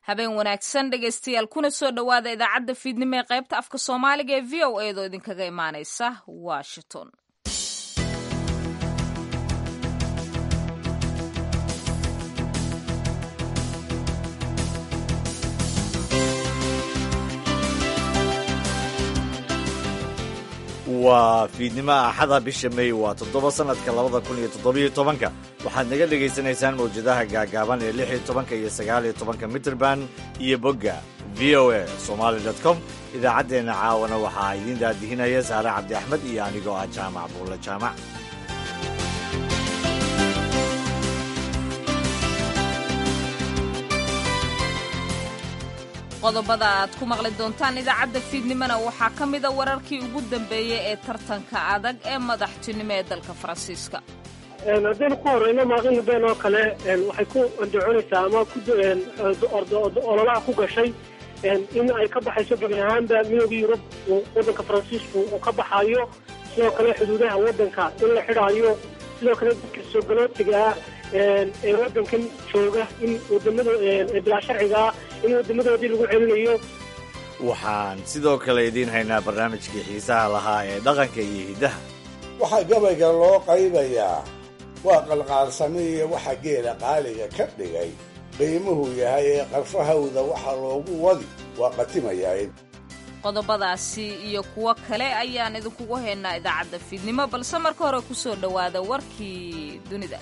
habeen wanaagsan dhegaystayaal kuna soo dhowaada idaacadda fiidnimo ee qaybta afka soomaaliga ee v o eedoo idinkaga imaanaysa washington waa fiidnimo axada bisha may waa toddoba sannadka labada kun iyo toddobiyo tobanka waxaad naga dhegaysanaysaan mawjadaha gaagaaban ee lix iyo tobanka iyo sagaal iyo tobanka mitrband iyo bogga v o a somaali dot com idaacaddeenna caawana waxaa idiin daadihinaya saare cabdi axmed iyo anigoo ah jaamac buulle jaamac qodobada aad ku maqli doontaan idaacadda fiidnimona waxaa ka mida wararkii ugu dambeeyey ee tartanka adag ee madaxtinimo ee dalka faransiiska haddaynu ku horeyno maaqin been oo kale waxay ku andacoonaysaa ama ololaha ku gashay in ay ka baxayso gebi ahaanba midooda yurub waddanka faransiisku uu ka baxayo sidoo kale xuduudaha waddanka in la xidhaayo sidoo kale dadka soo galootiga ah ee waddankan jooga in wadamada bilaa sharciga ah in wadamadoodii lagu celinayo waxaan sidoo kale idiin haynaa barnaamijkii xiisaha lahaa ee dhaqanka iyo hiddaha waxaa gabayga loo qaybayaa waa qalqaalsami iyo waxa geela qaaliga ka dhigay qiimuhu yahay ee qarfahawda waxa loogu wadi waa qatimayahay qodobadaasi iyo kuwo kale ayaan idinkugu haynaa idaacadda fiidnimo balse marka hore ku soo dhowaada warkii dunida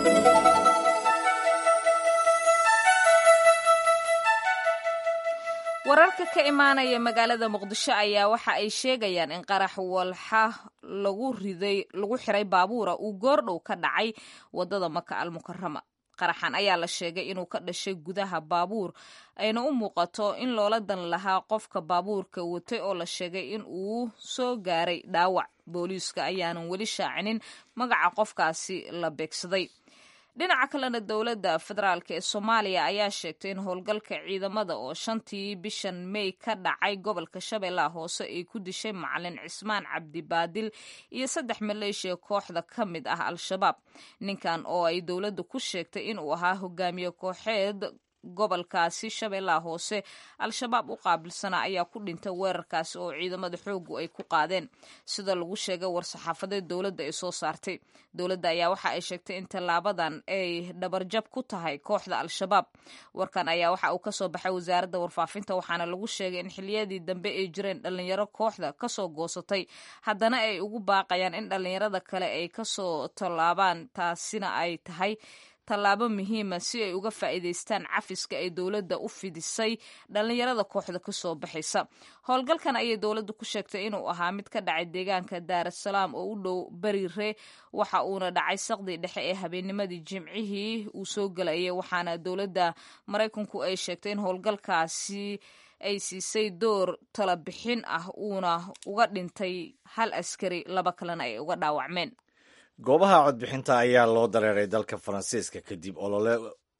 wararka ka imaanaya magaalada muqdisho ayaa waxa ay sheegayaan in qarax walxa lagu riday lagu xiray baabuura uu goordhow ka dhacay wadada maka almukarama qaraxan ayaa la sheegay inuu ka dhashay gudaha baabuur ayna u muuqato in loola dan lahaa qofka baabuurka watay oo la sheegay in uu soo gaaray dhaawac booliiska ayaanan weli shaacinin magaca qofkaasi la beegsaday dhinaca kalena dowladda federaalk ee soomaaliya ayaa sheegtay in howlgalka ciidamada oo shantii bishan may ka dhacay gobolka shabeellaha hoose ay ku dishay macalin cismaan cabdibaadil iyo saddex maleeshiya kooxda ka mid ah al-shabaab ninkan oo ay dowladda ku sheegtay inuu ahaa hogaamiye kooxeed gobolkaasi shabeellaha hoose al-shabaab u qaabilsanaa ayaa ku dhintay weerarkaasi oo ciidamada xooggu ay ku qaadeen sida lagu sheegay war-saxaafadeed dowladda ay soo saartay dowladda ayaa waxa ay sheegtay in tallaabadan ay dhabarjab ku tahay kooxda al-shabaab warkan ayaa waxa uu kasoo baxay wasaaradda warfaafinta waxaana lagu sheegay in xiliyadii dambe ay jireen dhallinyaro kooxda kasoo goosatay haddana ay ugu baaqayaan in dhallinyarada kale ay kasoo tallaabaan taasina ay tahay tallaabo muhiima si ay uga faa'iidaystaan cafiska ay dowladda u fidisay dhallinyarada kooxda ka soo baxaysa howlgalkan ayay dowladda ku sheegtay inuu ahaa mid ka dhacay deegaanka daarasalaam oo u dhow beriire waxa uuna dhacay saqdii dhexe ee habeennimadii jimcihii uu soo gelayay waxaana dowladda maraykanku ay sheegtay in howlgalkaasi ay siisay door tala bixin ah uuna uga dhintay hal askari laba kalena ay uga dhaawacmeen goobaha codbixinta ayaa loo dareeray dalka faransiiska kadib olole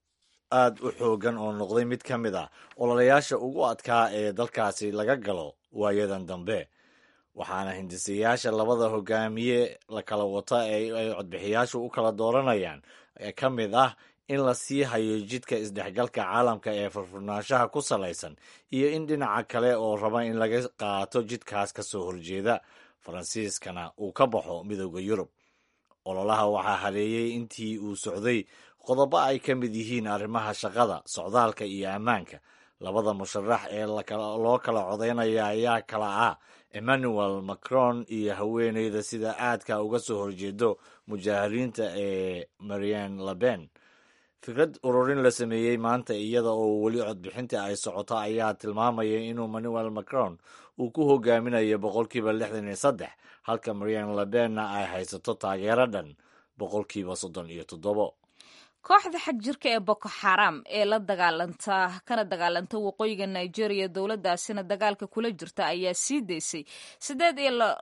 aad u xoogan oo noqday mid ka mid ah ololayaasha ugu adkaa ee dalkaasi laga galo waayadan dambe waxaana hindisayaasha labada hogaamiye la kala wata ee ay codbixiyaashu u kala dooranayaan ka mid ah in la sii hayo jidka isdhexgalka caalamka ee furfurnaanshaha ku salaysan iyo in dhinaca kale oo raba in laga qaato jidkaas ka soo horjeeda faransiiskana uu ka baxo midooda yurub ololaha waxaa haleeyey intii uu socday qodobo ay ka mid yihiin arrimaha shaqada socdaalka iyo ammaanka labada musharax ee loo kala codaynaya ayaa kala ah emmanuel macron iyo haweeneyda sida aadka uga soo horjeedo mujaahiriinta ee marian leben fikrad ururin la sameeyey maanta iyada oo weli codbixinta ay socoto ayaa tilmaamaya inuu emmanuel macron uu ku hogaaminayo boqolkiiba lixdan iyo saddex halka marian lebenna ay haysato taageero dhan boqolkiiba soddon iyo toddobo kooxda xag jirka ee boko xaram ee la dagaalanta kana dagaalanta waqooyiga nigeria dowladdaasina dagaalka kula jirta ayaa sii daysay siddeed iyo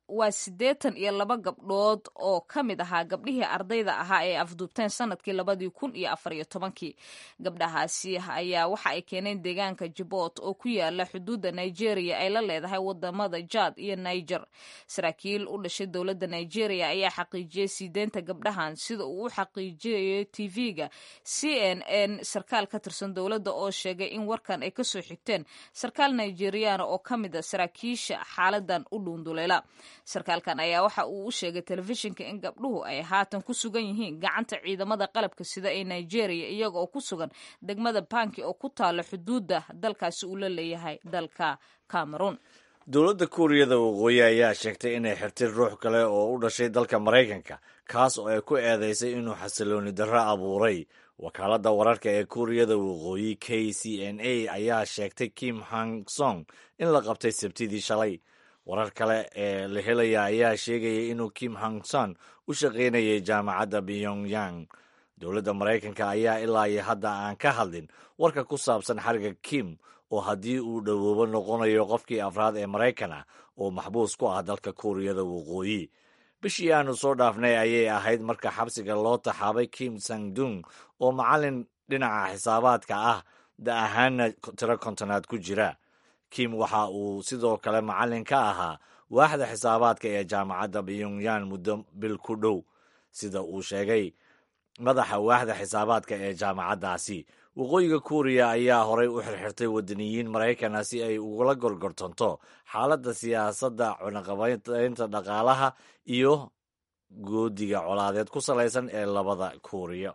waa siddeetan iyo laba gabdhood oo ka mid ahaa gabdhihii ardayda ahaa ee afduubteen sanadkii labadii kun iyo afar iyo tobankii gabdhahaasi ayaa waxa ay keeneen deegaanka jibot oo ku yaala xuduudda nigeria ay la leedahay wadamada jad iyo niger saraakiil u dhashay dowladda nigeria ayaa xaqiijiyey siideenta gabdhahan sida uu u xaqiijiyay tv-ga c n n sarkaal ka tirsan dowladda oo sheegay in warkan ay kasoo xigteen sarkaal nigeriana oo ka mid a saraakiisha xaaladan u dhuunduleela sarkaalkan ayaa waxa uu u sheegay telefishinka in gabdhuhu ay haatan ku sugan yihiin gacanta ciidamada qalabka sida ee nigeria iyaga oo ku sugan degmada banki oo ku taala xuduudda dalkaasi uu la leeyahay dalka cameroon dowladda kuuriyada waqooyi ayaa sheegtay inay xirtay ruux kale oo u dhashay dalka maraykanka kaas oo ay ku eedeysay inuu xasilooni darro abuuray wakaaladda wararka ee kuuriyada waqooyi k c n a ayaa sheegtay kim hang song in la qabtay sabtidii shalay warar kale ee la helaya ayaa sheegaya inuu kim hang son u shaqaynayay jaamacadda pyongyang dowladda maraykanka ayaa ilaa iyo hadda aan ka hadlin warka ku saabsan xariga kim oo haddii uu dhowoobo noqonayo qofkii afraad ee maraykan ah oo maxbuus ku ah dalka kuuriyada waqooyi bishii aanu soo dhaafnay ayay ahayd marka xabsiga loo taxaabay kim sangdung oo macallin dhinaca xisaabaadka ah da ahaana tiro kontonaad ku jira kim waxa uu sidoo kale macallin ka ahaa waaxda xisaabaadka ee jaamacadda pyongyang muddo bil ku dhow sida uu sheegay madaxa waaxda xisaabaadka ee jaamacaddaasi waqooyiga kuuriya ayaa horay u xirxirtay wadaniyiin maraykana si ay ugula gorgortanto xaaladda siyaasadda cunaqabaynta dhaqaalaha iyo goodiga colaadeed ku salaysan ee labada kuuriya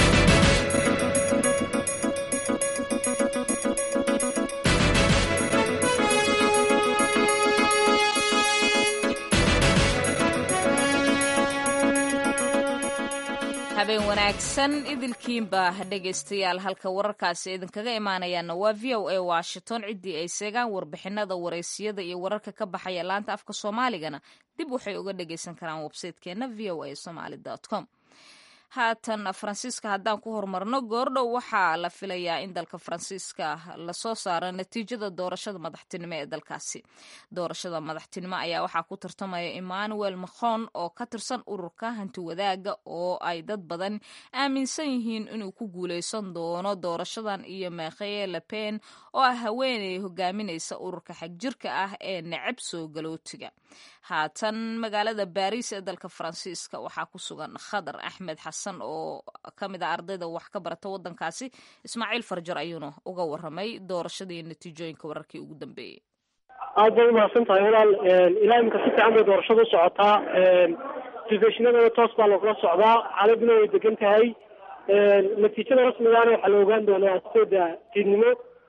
habeen wanaagsan idilkiinba dhegaystayaal halka wararkaasi idinkaga imaanayaana waa v o a washington ciddii ay seegaan warbixinada wareysiyada iyo wararka ka baxaya laanta afka soomaaligana dib waxay uga dhagaysan karaan websaytekeena v o a somaly com haatan faransiiska haddaan ku horumarno goordhow waxaa la filayaa in dalka faransiiska lasoo saaro natiijada doorashada madaxtinimo ee dalkaasi doorashada madaxtinimo ayaa waxaa ku tartamaya emmanuel macron oo ka tirsan ururka hanti wadaaga oo ay dad badan aaminsan yihiin inuu ku guuleysan doono doorashadan iyo mekheye lepen oo ah haweeney hogaaminaysa ururka xagjirka ah ee necab soo galootiga haatan magaalada baris ee dalka faransiiska waxaa ku sugan khadar axmed xasan oo ka mid a ardayda wax ka barata wadankaasi ismaaciil farjar ayuuna uga waramay doorashadii natiijooyinka wararkii ugu dambeeyey aad bay umahadsan tahay walaal ilaa imika si fiican bay doorashada u socotaa telefishinadana toos baa lagula socdaa xaaladuna way degan tahay natiijada rasmigaana waxaa la ogaan doonaa sideeda fiidnimo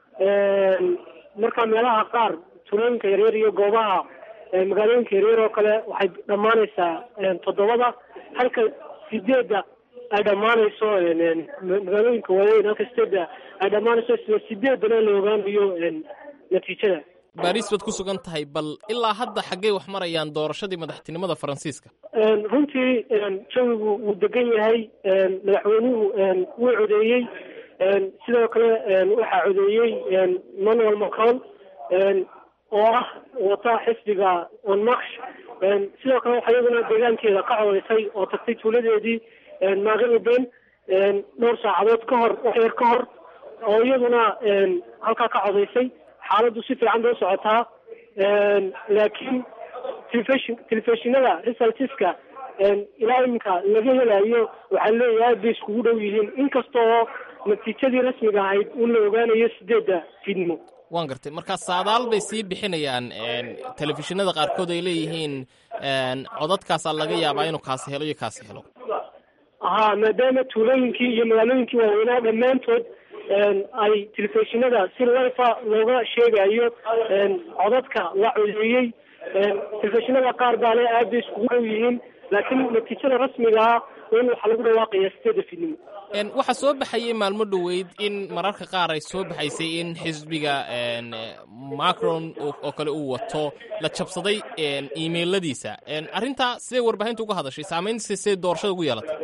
marka meelaha qaar tulooyinka yaryar iyo goobaha magaalooyinka yaryar oo kale waxay dhammaanaysaa toddobada halka sideedda ay dhammaanayso magaalooyinka waaweyn halka sideedda ay dhammaanayso isla sideedana la ogaanayo natiijada baris baad ku sugan tahay bal ilaa hadda xaggey wax marayaan doorashadii madaxtinimada faransiiska runtii jawigu wuu degan yahay madaxweynuhu wuu codeeyey sidoo kale waxaa codeeyey emmanuel macron oo ah wata xisbiga onmarsh sidoo kale waxaa iyaduna deegaankeeda ka codeysay oo tagtay tuuladeedii maaqin ben dhowr saacadood ka hor wax yar ka hor oo iyaduna halkaa ka codeysay xaaladdu si fiican bay u socotaa laakiin telefishin telefishinada resultiska ilaa iminka laga helayo waxaa leeyahay aad bay iskugu dhow yihiin inkasta oo natiijadii rasmiga ahayd un la ogaanayo sideedda fiidnimo waan gartay marka saadaal bay sii bixinayaan telefishinada qaarkood ay leeyihiin codadkaasaa laga yaabaa inuu kaasi helo iyo kaasi helo haa maadaama tuulooyinkii iyo magaalooyinkii waaweynaa dhammaantood ay telefishinada si lifa looga sheegayo codadka la codeeyey telefishinada qaar baa le aad bay iskugu dhow yihiin laakiin natiijada rasmigaa in waxaa lagu dhawaaqaya sideeda fiidnimo waxaa soo baxayay maalmo dhoweyd in mararka qaar ay soo baxaysay in xisbiga macron oo kale uu wato la jabsaday imailadiisa arrintaa siday warbaahinta uga hadashay saamayntiisa siday doorashada ugu yeelatay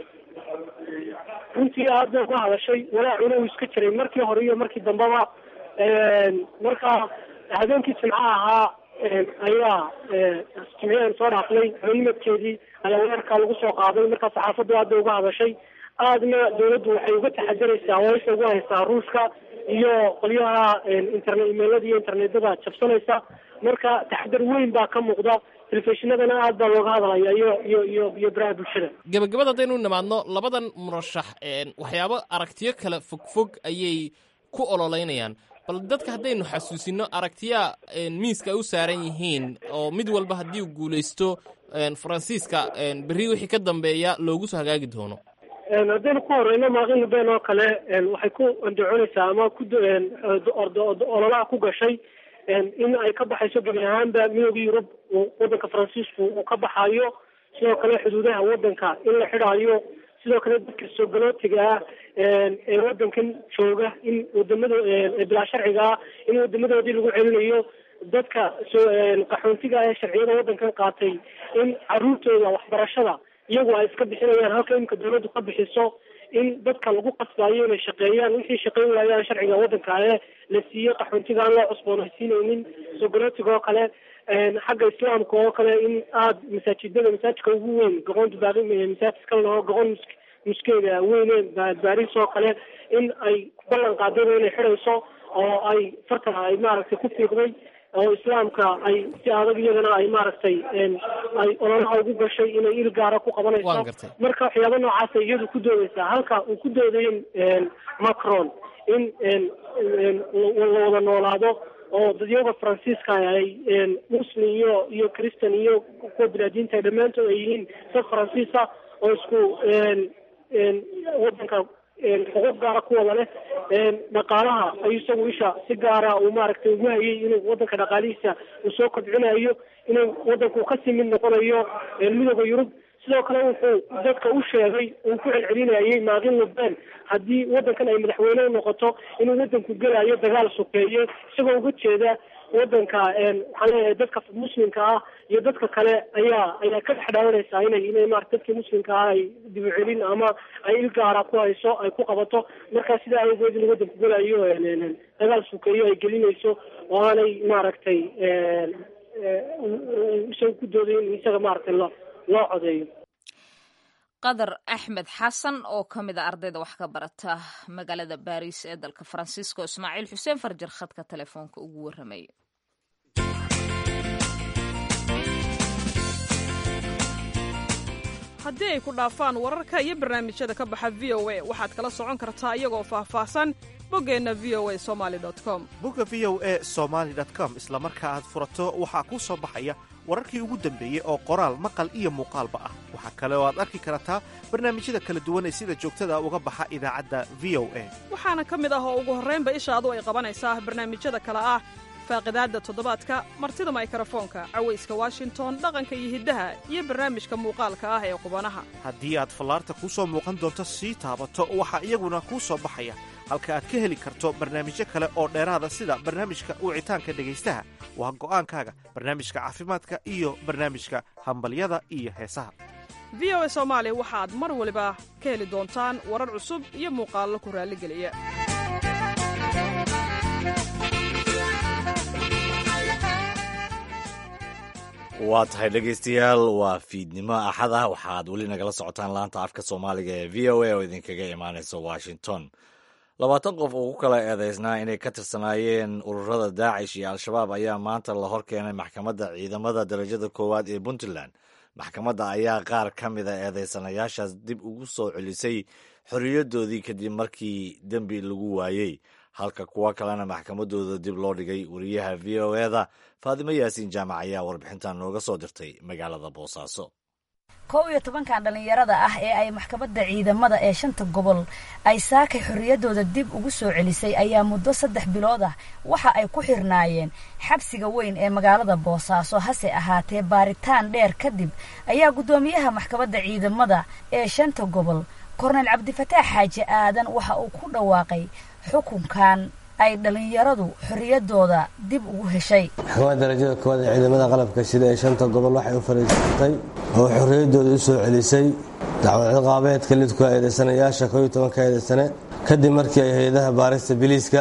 runtii aad bay uga hadashay walaacuna uu iska jiray markii hore iyo markii dambeba marka habeenkii jimcaha ahaa ayaa jimciyaan soo dhaafnay habeennimadkeedii ayaa weerarkaa lagu soo qaaday markaa saxaafaddu aad bay uga hadashay aadna dawladdu waxay uga taxadiraysaa weesha ugu haysaa ruushka iyo qolyaha internet imailada iyo internetada jabsanaysa marka taxadar weyn baa ka muuqda telefishinadana aad baa looga hadlaya iyo iyo iyo iyo baraha bulshada gebagabada haddaynu nimaadno labadan murashax waxyaabo aragtiyo kale fogfog ayay ku ololeynayaan bal dadka haddaynu xasuusino aragtiya miiska ay u saaran yihiin oo mid walba haddii uu guulaysto faransiiska berri wixii ka dambeeya loogu soo hagaagi doono haddaynu ku horeyno maaqin ben oo kale waxay ku andacoonaysaa ama ku ololaha ku gashay in ay ka baxayso gebi ahaanba midooda yurub wadanka faransiisku uu ka baxayo sidoo kale xuduudaha wadanka in la xidhaayo sidoo kale dadka soo galootiga ah ee wadankan jooga in wadamada bilaa sharciga ah in wadamadoodii lagu celinayo dadka soo qaxoontiga ah ee sharciyada wadankan qaatay in caruurtooda waxbarashada iyagu ay iska bixinayaan halka imika dawladdu ka bixiso in dadka lagu qasbayo inay shaqeeyaan wixii shaqeyn waayaan sharciga wadanka ee la siiyey qaxoontiga aan loo cusboonaysiinaynin soo galootiga oo kale xagga islaamka oo kale in aada masaajidada masaajidka ugu weyn goqoonta baari masaajid kale laho goqon muskeeda weyne baris oo kale in ay ballan qaadeen inay xidhayso oo ay farta ay maaragtay ku fiiqday oo islaamka ay si adag iyadana ay maaragtay ay ololaha ugu gashay inay il gaara ku qabanayso marka waxyaaba noocaasa iyadu ku doodaysaa halka uu ku doodayo macron in la wada noolaado oo dadyaga faransiiska ay muslim iyo iyo christian iyo kuwa bilaadiinta dhammaantood ay yihiin dad faransiisa oo isku wadanka xuquuq gaara ku wada leh dhaqaalaha ay isagu isha si gaara uu maaragtay ugu hayay inuu wadanka dhaqaalihiisa uu soo kobcinayo inuu wadanku kasii mid noqonayo midooda yurub sidoo kale wuxuu dadka u sheegay uu ku celcelinayay maaqin lubeen haddii wadankan ay madaxweyne u noqoto inuu wadanku gelayo dagaal sokeeye isagoo uga jeeda wadanka waxaan leeyahay dadka muslimka ah iyo dadka kale ayaa ayaa ka dhex dhaawanaysaa inay inay maarata dadkii muslimka ah ay dibucelin ama ay il gaara ku hayso ay ku qabato marka sidaa awgeed in wadanku gelayo dagaal sokeeyo ay gelinayso oo aanay maaragtay isaga ku dooday in isaga maaragtay lo loo codeeyo qadar axmed xasan oo ka mid a ardayda wax ka barata magaalada baris ee dalka faransiiska oo ismaaciil xuseen farjar khadka telefoonka ugu warramay haddii ay ku dhaafaan wararka iyo barnaamijyada ka baxa v o a waxaad kala socon kartaa iyagoo faahfaahsan boggeenna v o a somali com bogga v o a somaali com isla marka aad furato waxaa kuu soo baxaya wararkii ugu dambeeyey oo qoraal maqal iyo muuqaalba ah waxaa kale oo aad arki kartaa barnaamijyada kala duwan ee sida joogtada uga baxa idaacadda v o a waxaana ka mid ah oo ugu horraynba ishaadu ay qabanaysaa barnaamijyada kale ah faaqidaadda toddobaadka martida maykarafoonka cawayska washington dhaqanka iyo hiddaha iyo barnaamijka muuqaalka ah ee qubanaha haddii aad fallaarta kuu soo muuqan doonto sii taabato waxaa iyaguna kuu soo baxaya halka aad ka heli karto barnaamijyo kale oo dheeraada sida barnaamijka wicitaanka dhegaystaha waa go'aankaaga barnaamijka caafimaadka iyo barnaamijka hambalyada iyo heesaha v o a soomaali waxaad mar waliba ka heli doontaan warar cusub iyo muuqaallo ku raalligeliya waa tahay dhegaystayaal waa fiidnimo axad ah waxaad weli nagala socotaan laanta afka soomaaliga ee v o a oo idinkaga imaanaysa washington labaatan qof oo ku kala eedeysnaa inay ka tirsanaayeen ururada daacish iyo al-shabaab ayaa maanta la hor keenay maxkamadda ciidamada darajada koowaad ee puntland maxkamadda ayaa qaar ka mida eedeysanayaashaas dib ugu soo celisay xorriyadoodii kadib markii dembi lagu waayey halka kuwo kalena maxkamadooda dib loo dhigay wariyaha v o eda faadimo yaasiin jaamac ayaa warbixintan nooga soo dirtay magaalada boosaaso kow iyo tobankan dhallinyarada ah ee ay maxkamadda ciidamada ee shanta gobol ay saakay xorriyaddooda dib ugu soo celisay ayaa muddo saddex bilood ah waxa ay ku xirnaayeen xabsiga weyn ee magaalada boosaaso hase ahaatee baaritaan dheer kadib ayaa guddoomiyaha maxkamadda ciidamada ee shanta gobol korneyl cabdifataax xaaji aadan waxa uu ku dhawaaqay xukunkan ay dhallinyaradu xorriyaddooda dib ugu heshay maxkamadda darajada koowaad ee ciidamada qalabka sida ee shanta gobol waxay u fariisatay oo xorriyaddooda u soo celisay dacwad ciqaabeedka lidku eedeysanayaasha kooiyo tobanka eedeysane kadib markii ay hay-adaha baarista biliiska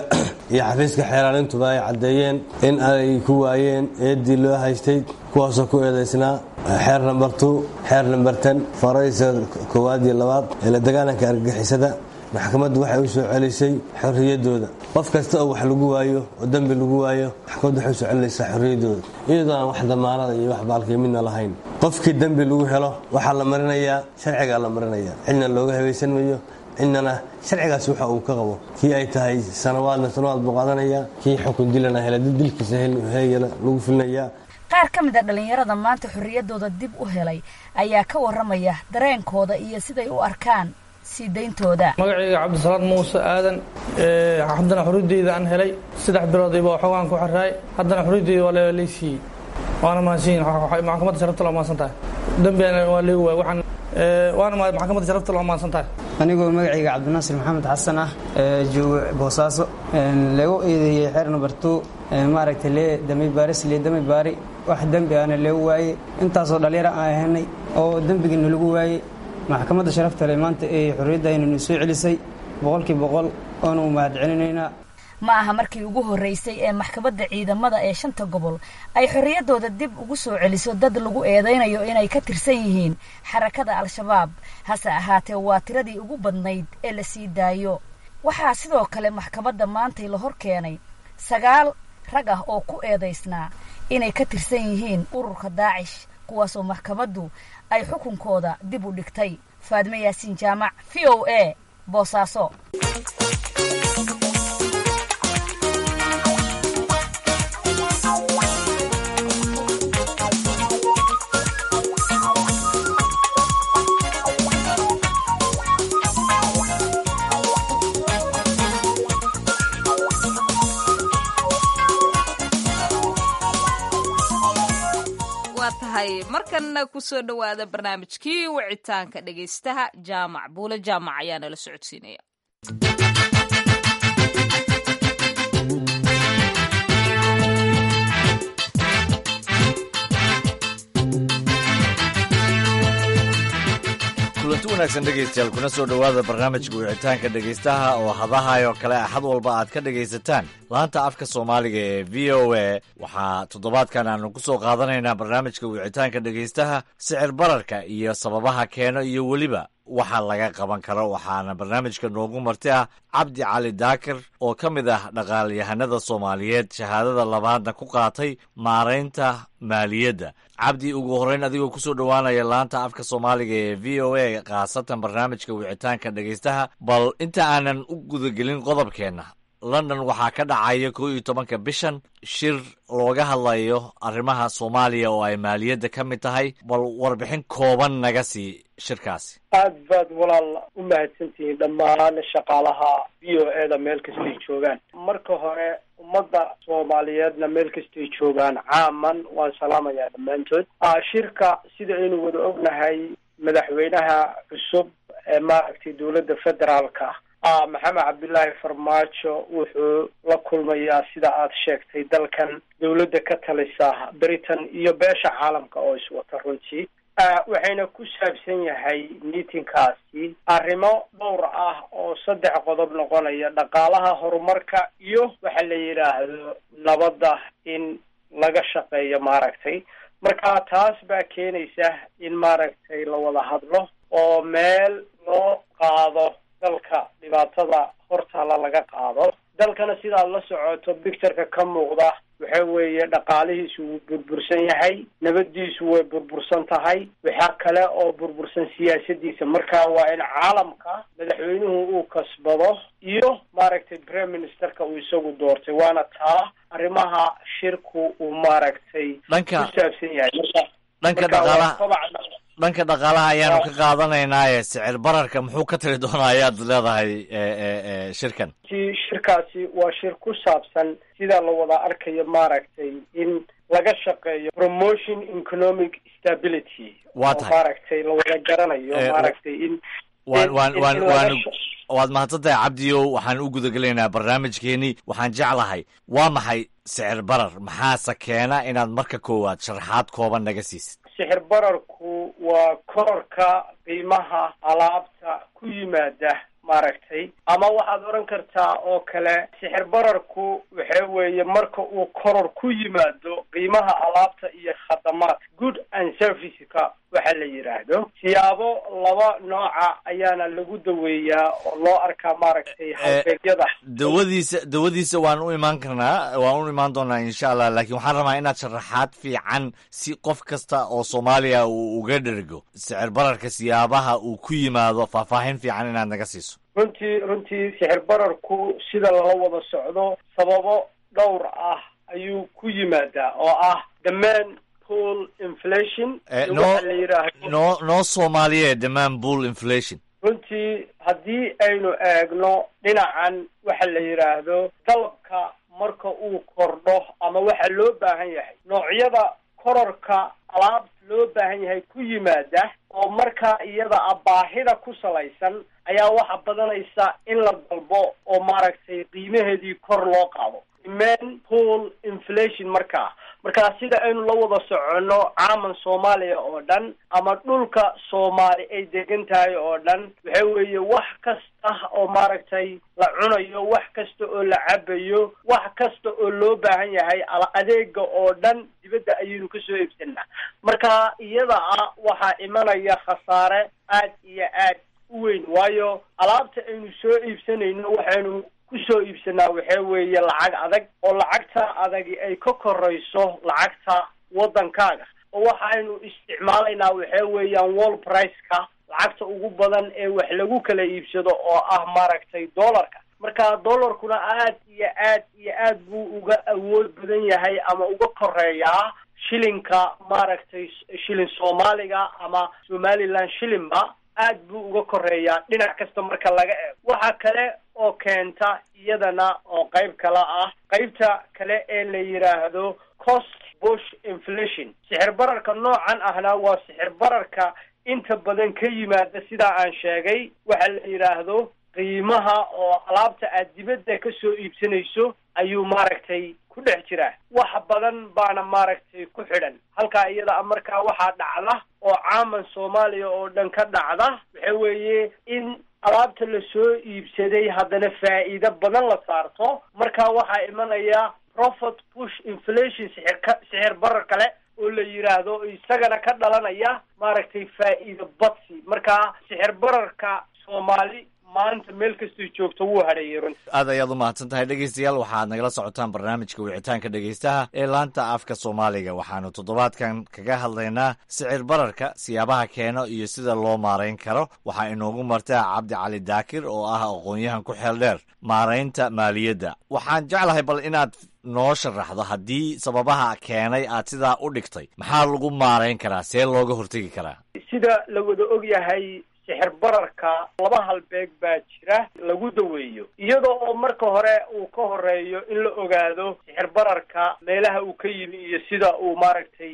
iyo xafiiska xeeraalintuba ay caddeeyeen in ay ku waayeen eeddii loo haystay kuwaasoo ku eedaysnaa xeer namber two xeer namber ten faraysa koowaad iyo labaad ee la dagaalanka argagixisada maxkamaddu waxay u soo celisay xorriyaddooda qof kasta oo wax lagu waayo oo dembi lagu waayo maxkamaddu waxay u soo celinaysaa xorriyaddooda iyadoo aan wax damaanada iyo wax baalkii midna lahayn qofkii dembi lagu helo waxaa la marinayaa sharcigaa la marinaya cidna looga habaysan mayo cidnana sharcigaas waxa uu ka qabo kii ay tahay sanawaadna sanawaad buu qaadanayaa kii xukun dilana hela dilkiisa heeyana lagu filinayaa qaar ka mid a dhallinyarada maanta xorriyaddooda dib u helay ayaa ka warramaya dareenkooda iyo siday u arkaan sii dayntooda magacayga cabdisalaad muuse aadan haddana xorriyaddeyda aan helay saddex biloodiiba xoogaan ku xiraay haddana xorriyaddeyda waa laysiiyey waana mahadsanyihin maxkamadda sharafta loo mahadsan tahay dembigana waa leegi waay waxaan waana maxkamadda sharafta loo mahadsan tahay anigoo magacayga cabdinaasir maxamed xasan ah joogo boosaaso lagu eedeeyey xeer number two maaragtay lee dami baaris lee dami baari wax dembi ahna leegu waayey intaasoo dhallinyaro aan ahanay oo dembigiina lagu waayey maxkamadda sharafta le maanta ee xorriyaddaynanu soo celisay boqolkii boqol oonu mahad celinaynaa ma aha markii ugu horreysay ee maxkamadda ciidamada ee shanta gobol ay xorriyaddooda dib ugu soo celiso dad lagu eedaynayo inay ka tirsan yihiin xarakada al-shabaab hase ahaatee waa tiradii ugu badnayd ee la sii daayo waxaa sidoo kale maxkamadda maantay la hor keenay sagaal rag ah oo ku eedaysnaa inay ka tirsan yihiin ururka daacish kuwaasoo maxkamaddu ay xukunkooda dib u dhigtay faadme yaasiin jaamac v o a boosaaso tahay markanna kusoo dhowaada barnaamijkii wicitaanka dhegaystaha jaamac buule jaamac ayaa nala socodsiinaya kulanti wanaagsan dhegaystayaal kuna soo dhowaada barnaamijka wicitaanka dhegaystaha oo hadahayo kale axad walba aad ka dhegaysataan laanta afka soomaaliga ee v o a waxaa toddobaadkan aanu ku soo qaadanaynaa barnaamijka wicitaanka dhegaystaha sicir bararka iyo sababaha keeno iyo weliba waxa laga qaban karo waxaana barnaamijka noogu marti ah cabdi cali daakir oo ka mid ah dhaqaalyahanada soomaaliyeed shahaadada labaadna ku qaatay maaraynta maaliyadda cabdi ugu horreyn adigoo kusoo dhowaanaya laanta afka soomaaliga ee v o a khaasatan barnaamijka wicitaanka dhegaystaha bal inta aanan u gudagelin qodobkeenna london waxaa ka dhacaya kow iyo tobanka bishan shir looga hadlayo arrimaha soomaaliya oo ay maaliyadda ka mid tahay bal warbixin kooban naga sii shirkaasi aad baad walaal u mahadsantihiin dhammaan shaqaalaha v o e da meel kastay joogaan marka hore ummadda soomaaliyeedna meel kastay joogaan caaman waan salaamayaa dhammaantood shirka sida aynu wada ognahay madaxweynaha cusub ee maaragtay dowladda federaalka ah maxamed cabdilaahi farmaajo wuxuu la kulmayaa sida aad sheegtay dalkan dowladda ka talisa britain iyo beesha caalamka oo iswata runtii waxayna ku saabsan yahay meetingkaasi arrimo dhowr ah oo saddex qodob noqonaya dhaqaalaha horumarka iyo waxa la yidhaahdo nabadda in laga shaqeeyo maaragtay marka taas baa keenaysa in maaragtay la wada hadlo oo meel loo qaado dalka dhibaatada hortaala laga qaado dalkana sidaad la socoto bictureka ka muuqda waxa weeye dhaqaalihiisu wuu burbursan yahay nabadiisu way burbursan tahay waxaa kale oo burbursan siyaasadiisa marka waa in caalamka madaxweynuhu uu kasbado iyo maaragtay prime ministerka uu isagu doortay waana taa arrimaha shirku uu maaragtay Dhanka- ku saabsan yahay marka dhanka marka waa dhaqaalaha kobaca dhanka dhaqaalaha ayaanu ka qaadanaynaye sicir bararka muxuu ka tiri doonaa ayaad leedahay e, e, e, shirkan si shirkaasi waa shir ku saabsan sida la wada arkayo maaragtay in laga shaqeeyo promotion economic stability Waa oo tahay. maaragtay la wada garanayo Eh, maaragtay in waan in- waan in- waan in laga waan sha- waad mahadsantahay cabdiyow waxaan u gudagelaynaa barnaamijkeenii waxaan jeclahay waa maxay sicir barar maxaase keena inaad marka koowaad sharaxaad kooban naga siisid sixir bararku waa kororka qiimaha alaabta ku yimaada maaragtay ama waxaad odhan kartaa oo kale sixir bararku waxa weeye marka uu koror ku yimaado qiimaha alaabta iyo khadamaadka good and serviceka waxa la yidhaahdo siyaabo laba nooca ayaana lagu daweeyaa oo loo arkaa maaragtay halbeegyada dawadiisa dawadiisa waan u imaan karnaa waan u imaan doonaa insha allah laakiin waxaan rabaa inaad sharaxaad fiican si qof kasta oo soomaaliya uu uga dhergo sicir bararka siyaabaha uu ku yimaado faahfaahin fiican inaad naga siiso runtii runtii sixir bararku sida lala wada socdo sababo dhowr ah ayuu ku yimaadaa oo ah dhammaan pool inflation noo noo noo soomaaliye dhammaan bull inflation runtii haddii aynu eegno dhinacan waxa la yidhaahdo dalabka marka uu kordho ama waxa loo baahan yahay noocyada kororka alaab loo baahan yahay ku yimaada oo markaa iyada a baahida ku salaysan ayaa waxa badanaysa in la dalbo oo maaragtay qiimaheedii kor loo qaado demand pool inflation markaa markaa sida aynu la wada soconno caaman soomaaliya oo dhan ama dhulka soomaali ay degan tahay oo dhan waxa weeye wax kasta oo maaragtay la cunayo wax kasta oo la cabayo wax kasta oo loo baahan yahay adeega oo dhan dibadda ayaynu kasoo iibsanaa marka iyada ah waxaa imanaya khasaare aad iyo aad u weyn waayo alaabta aynu soo iibsanayno waxaynu kusoo iibsanaa waxa weeye lacag adag oo lacagta adagi ay ka korayso lacagta waddankaaga oo waxaynu isticmaalaynaa waxa weeyaan wall priceka lacagta ugu badan ee wax lagu kala iibsado oo ah maaragtay dollarka marka dollarkuna aad iyo aad iyo aad buu uga awood badan yahay ama uga koreeyaa shilinka maaragtay shilin soomaaliga ama somaliland shilinba aad buu uga koreeyaa dhinac kasta marka laga eego waxa kale oo keenta iyadana oo qayb kale ah qaybta kale ee la yidhaahdo cost bush inflation sixir bararka noocan ahna waa sixir bararka inta badan ka yimaada sidaa aan sheegay waxa la yidhaahdo qiimaha oo alaabta aad dibadda ka soo iibsanayso ayuu maaragtay ku dhex jiraa wax badan baana maaragtay ku xidhan halkaa iyada markaa waxaa dhacda oo caaman soomaaliya oo dhan ka dhacda waxa weeye in alaabta la soo iibsaday haddana faa'iido badan la saarto marka waxaa imanaya profit push inflation sixirka sixir barar kale oo la yidhaahdo isagana ka dhalanaya maaragtay faa'iido badsi marka sixir bararka soomaali maanta meel kastay joogto wuu hadheeyay runti aad ayaad u mahadsan tahay dhegeystayaal waxaad nagala socotaan barnaamijka wicitaanka dhegeystaha ee laanta afka soomaaliga waxaanu toddobaadkan kaga hadlaynaa sicir bararka siyaabaha keeno iyo sida loo maarayn karo waxaa inoogu martaa cabdi cali daakir oo ah aqoon-yahan ku xeel dheer maaraynta maaliyadda waxaan jeclahay bal inaad noo sharaxdo haddii sababaha keenay aad sidaa u dhigtay maxaa lagu maarayn karaa see looga hortegi karaa sida la wada og yahay sixir bararka laba halbeeg baa jira lagu daweeyo iyadoo oo marka hore uu ka horeeyo in la ogaado sixir bararka meelaha uu ka yimi iyo sida uu maaragtay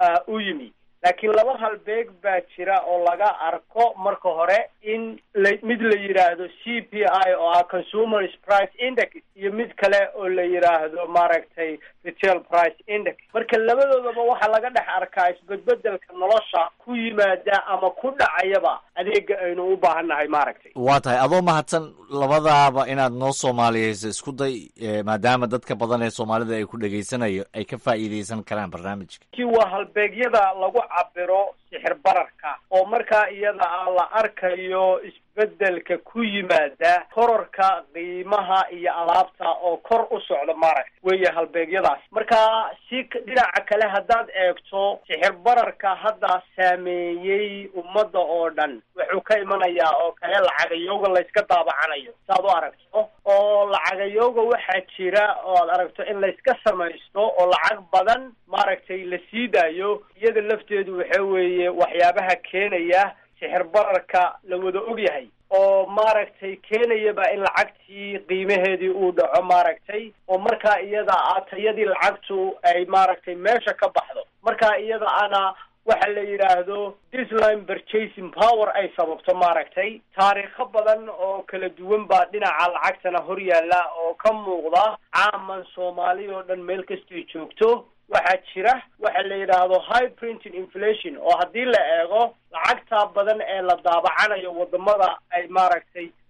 u yimi laakiin laba halbeeg baa jira oo laga arko marka hore in la mid la yidhaahdo c p i oo ah consumers price index iyo mid kale oo la yidhaahdo maaragtay retail price index marka labadoodaba waxaa laga dhex arkaa isbedbedelka nolosha ku yimaada ama ku dhacayaba adeega aynu u baahannahay maaragtay waa tahay adoo mahadsan labadaaba inaad noo soomaaliyeyso isku day maadaama dadka badan ee soomaalida ay ku dhegaysanayo ay ka faa'iideysan karaan barnaamijka ki waa halbeegyada lagu cabiro sixir bararka oo markaa iyada ah la arkayo isbedelka ku yimaada kororka qiimaha iyo alaabta oo kor u socda maaragta weeye halbeegyadaas marka si dhinaca kale haddaad eegto sixir bararka hadda saameeyey ummadda oo dhan wuxuu ka imanayaa oo kale lacagayooga layska daabacanayo saaad u aragto oo lacagayooga waxaa jira oo aad aragto in layska samaysto oo lacag badan maaragtay la sii daayo iyada lafteedu waxa weeye waxyaabaha keenaya sixir bararka la wada og yahay oo maaragtay keenayaba in lacagtii qiimaheedii uu dhaco maaragtay oo markaa iyada ah tayadii lacagtu ay maaragtay meesha ka baxdo markaa iyada ana waxa la yidhaahdo disline purchasing power ay sababto maaragtay taariikho badan oo kala duwan baa dhinaca lacagtana hor yaalla oo ka muuqda caaman soomaali oo dhan meel kastay joogto waxaa jira waxa la yidhaahdo high printing inflation oo haddii la eego lacagta badan ee la daabacanayo wadamada ay maaragtay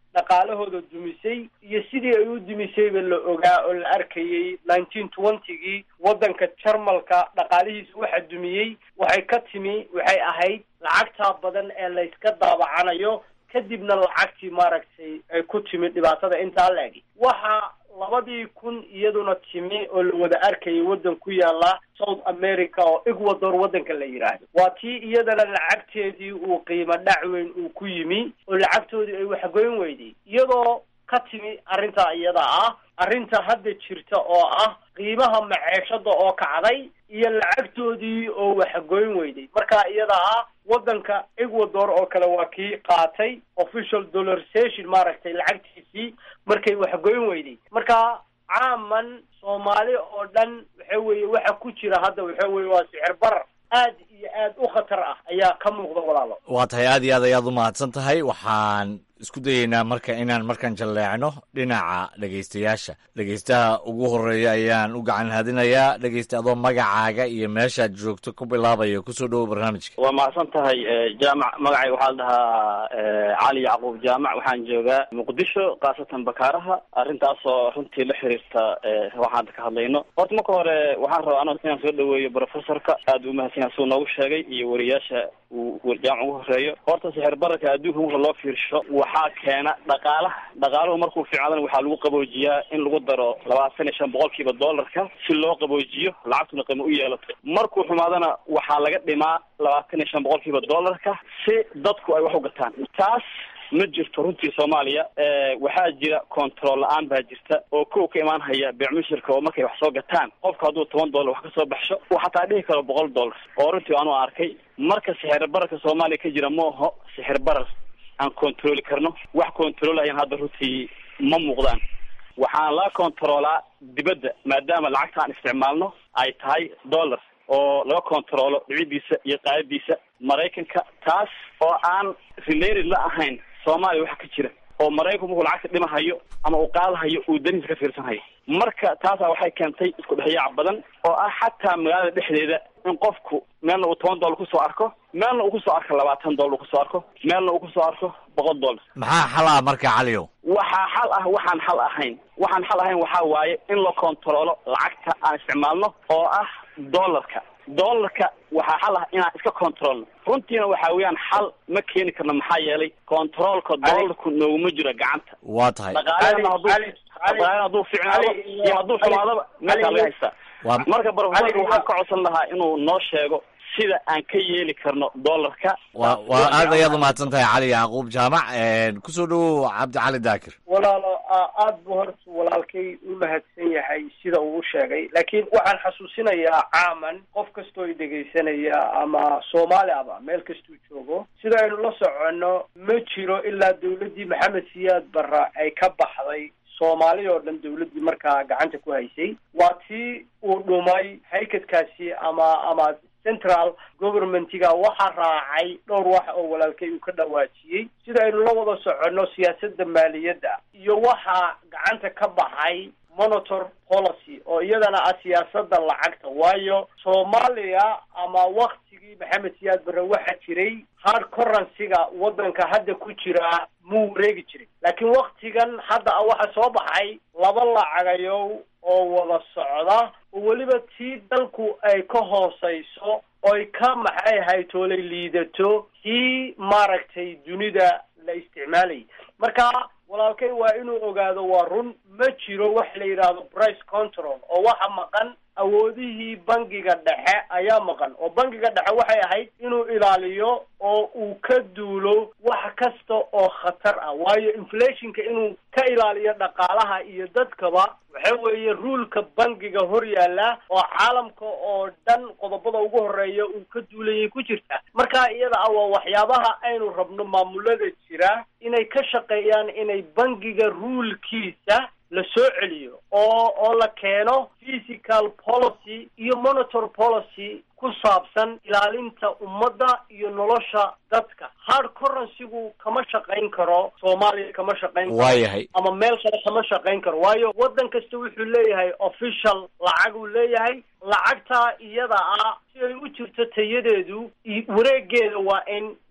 dhaqaalahooda dumisay iyo sidii ay u dumisayba la ogaa oo la arkayay nineteen twentygii waddanka jarmalka dhaqaalihiisa waxa dumiyey waxay ka timi waxay ahayd lacagtaa badan ee layska daabacanayo kadibna lacagtii maaragtay ay ku timi dhibaatada intaa la egi waxa labadii kun iyaduna timi oo la wada arkayay waddan ku yaala south america oo ecuador waddanka la yidhaahdo waa tii iyadana lacagteedii uu qiimo dhac weyn uu ku yimi oo lacagtoodii ay waxgoyn weyday iyadoo ka timi arrintaa iyada ah arrinta hadda jirta oo ah qiimaha maceeshada oo kacday iyo lacagtoodii oo waxgoyn weyday marka iyada ah waddanka ecuador oo kale waa kii qaatay official dollarsation maaragtay lacagtiisii markay waxgoyn weyday marka caaman soomaali oo dhan waxa weeye waxa ku jira hadda waxa weeye waa sicir barar aad iyo aad u khatar ah ayaa ka muuqda walaalo waa tahay aad iyo aad ayaad u mahadsan tahay waxaan isku dayeynaa marka inaan markan jalleecno dhinaca dhegaystayaasha dhegaystaha ugu horeeya ayaan u gacan hadinayaa dhegaysta adoo magacaaga iyo meeshaad joogto ku bilaabaya kusoo dhowo barnaamijka waa mahadsan tahay jaamac magacayga waxaa la dhahaa cali yacquub jaamac waxaan joogaa muqdisho khaasatan bakaaraha arrintaasoo runtii la xiriirta waxaan hadda ka hadlayno horta marka hore waxaan rabaa ano inaan soo dhaweeyo professorka aad u mahadsan yahay suu noogu sheegay iyo wariyaasha uu jaamac ugu horeeyo horta sixir bararka adduunka marka loo fiirsho waxaa keena dhaqaalaha dhaqaaluhu markuu fiicnaadana waxaa lagu qaboojiyaa in lagu daro labaatan iyo shan boqolkiiba dollarka si loo qaboojiyo lacagtuna qiimo u yeelato markuu xumaadana waxaa laga dhimaa labaatan iyo shan boqolkiiba dollarka si dadku ay wax u gataan taas ma jirto runtii soomaaliya waxaa jira control la-aan baa jirta oo kow ka imaan haya beecmushirka oo markay wax soo gataan qofka hadduu toban dollar wax kasoo baxsho uu xataa dhihi karo boqol dollar oo runtii aanu arkay marka sixir bararka soomaaliya ka jira mooho sixir barar aan controli karno wax controlayan hadda runtii ma muuqdaan waxaan la controlaa dibadda maadaama lacagta aan isticmaalno ay tahay dollar oo laga controlo dhicidiisa iyo qaadadiisa maraykanka taas oo aan related la ahayn soomaaliya waxa ka jira oo maraykanku markuu lacagta dhimahayo ama uu qaadahayo uu danihiisa ka fiirsanhayo marka taasa waxay keentay isku dhexyaac badan oo ah xataa magaalada dhexdeeda in qofku meelna uu toban dollar kusoo arko meelna uu kusoo arko labaatan dollar uu kusoo arko meelna uu kusoo arko boqol dollar maxaa xal ah marka caliyow waxaa xal ah waxaan xal ahayn waxaan xal ahayn waxaa waaye in la controlo lacagta aan isticmaalno oo ah dollarka dollarka waxaa xal ah inaan iska controlno runtiina waxa weeyaan xal ma keeni karno maxaa yeelay controlka dollarku nooguma jiro gacanta waa tahay dhaqaalena hadduu dhaqaalena hadduu ficnaado iyo hadduu xumaadaba meelkaa laga haystaa marka profesorka waxaan ka codsan lahaa inuu noo sheego sida aan ka yeeli karno dollarka wa waa aad ayaad umahadsan tahay cali yacquub jaamac kusoo dhowow cabdi cali daakir walaalo aad buu horta walaalkay u mahadsan yahay sida uu u sheegay laakiin waxaan xasuusinayaa caaman qof kastoo i dhegaysanaya ama soomaali aba meel kastuu joogo sida aynu la soconno ma jiro ilaa dawladdii maxamed siyaad barra ay ka baxday soomaali oo dhan dawladdii markaa gacanta ku haysay waa tii uu dhumay haykadkaasi ama ama central governmentiga waxaa raacay dhowr wax oo walaalkay uu ka dhawaajiyey sida aynu la wada soconno siyaasadda maaliyadda iyo waxaa gacanta ka baxay monitor policy oo iyadana ah siyaasadda lacagta waayo soomaaliya ama waktigii maxamed siyaad barre waxaa jiray hard currency-ga waddanka hadda ku jira muu wareegi jiray laakiin waktigan hadda a waxaa soo baxay laba lacagayow oo wada socda oo weliba tii dalku ay ka hooseyso oy ka maxay haytoolay liidato kii maaragtay dunida la isticmaalayay marka walaalkay waa inuu ogaado waa run ma jiro wax la yidhaahdo price control oo waxa maqan awoodihii bangiga dhexe ayaa maqan oo bangiga dhexe waxay ahayd inuu ilaaliyo oo uu ka duulo wax kasta oo khatar ah waayo inflationka inuu ka ilaaliyo dhaqaalaha iyo dadkaba waxa weeye ruulka bangiga hor yaalla oo caalamka oo dhan qodobada ugu horeeya uu ka duulayay ku jirta marka iyada ah waa waxyaabaha aynu rabno maamulada jira inay ka shaqeeyaan inay bangiga ruulkiisa la soo celiyo oo oo la keeno physical policy iyo monitor policy ku saabsan ilaalinta ummadda iyo nolosha dadka hard currency-gu kama shaqayn karo soomaaliya kama shaqayn karo waayahay ama meel kale kama shaqayn karo waayo waddan kasta wuxuu leeyahay official lacag uu leeyahay lacagtaa iyada ah si ay u jirto tayadeedu wareegeeda waa in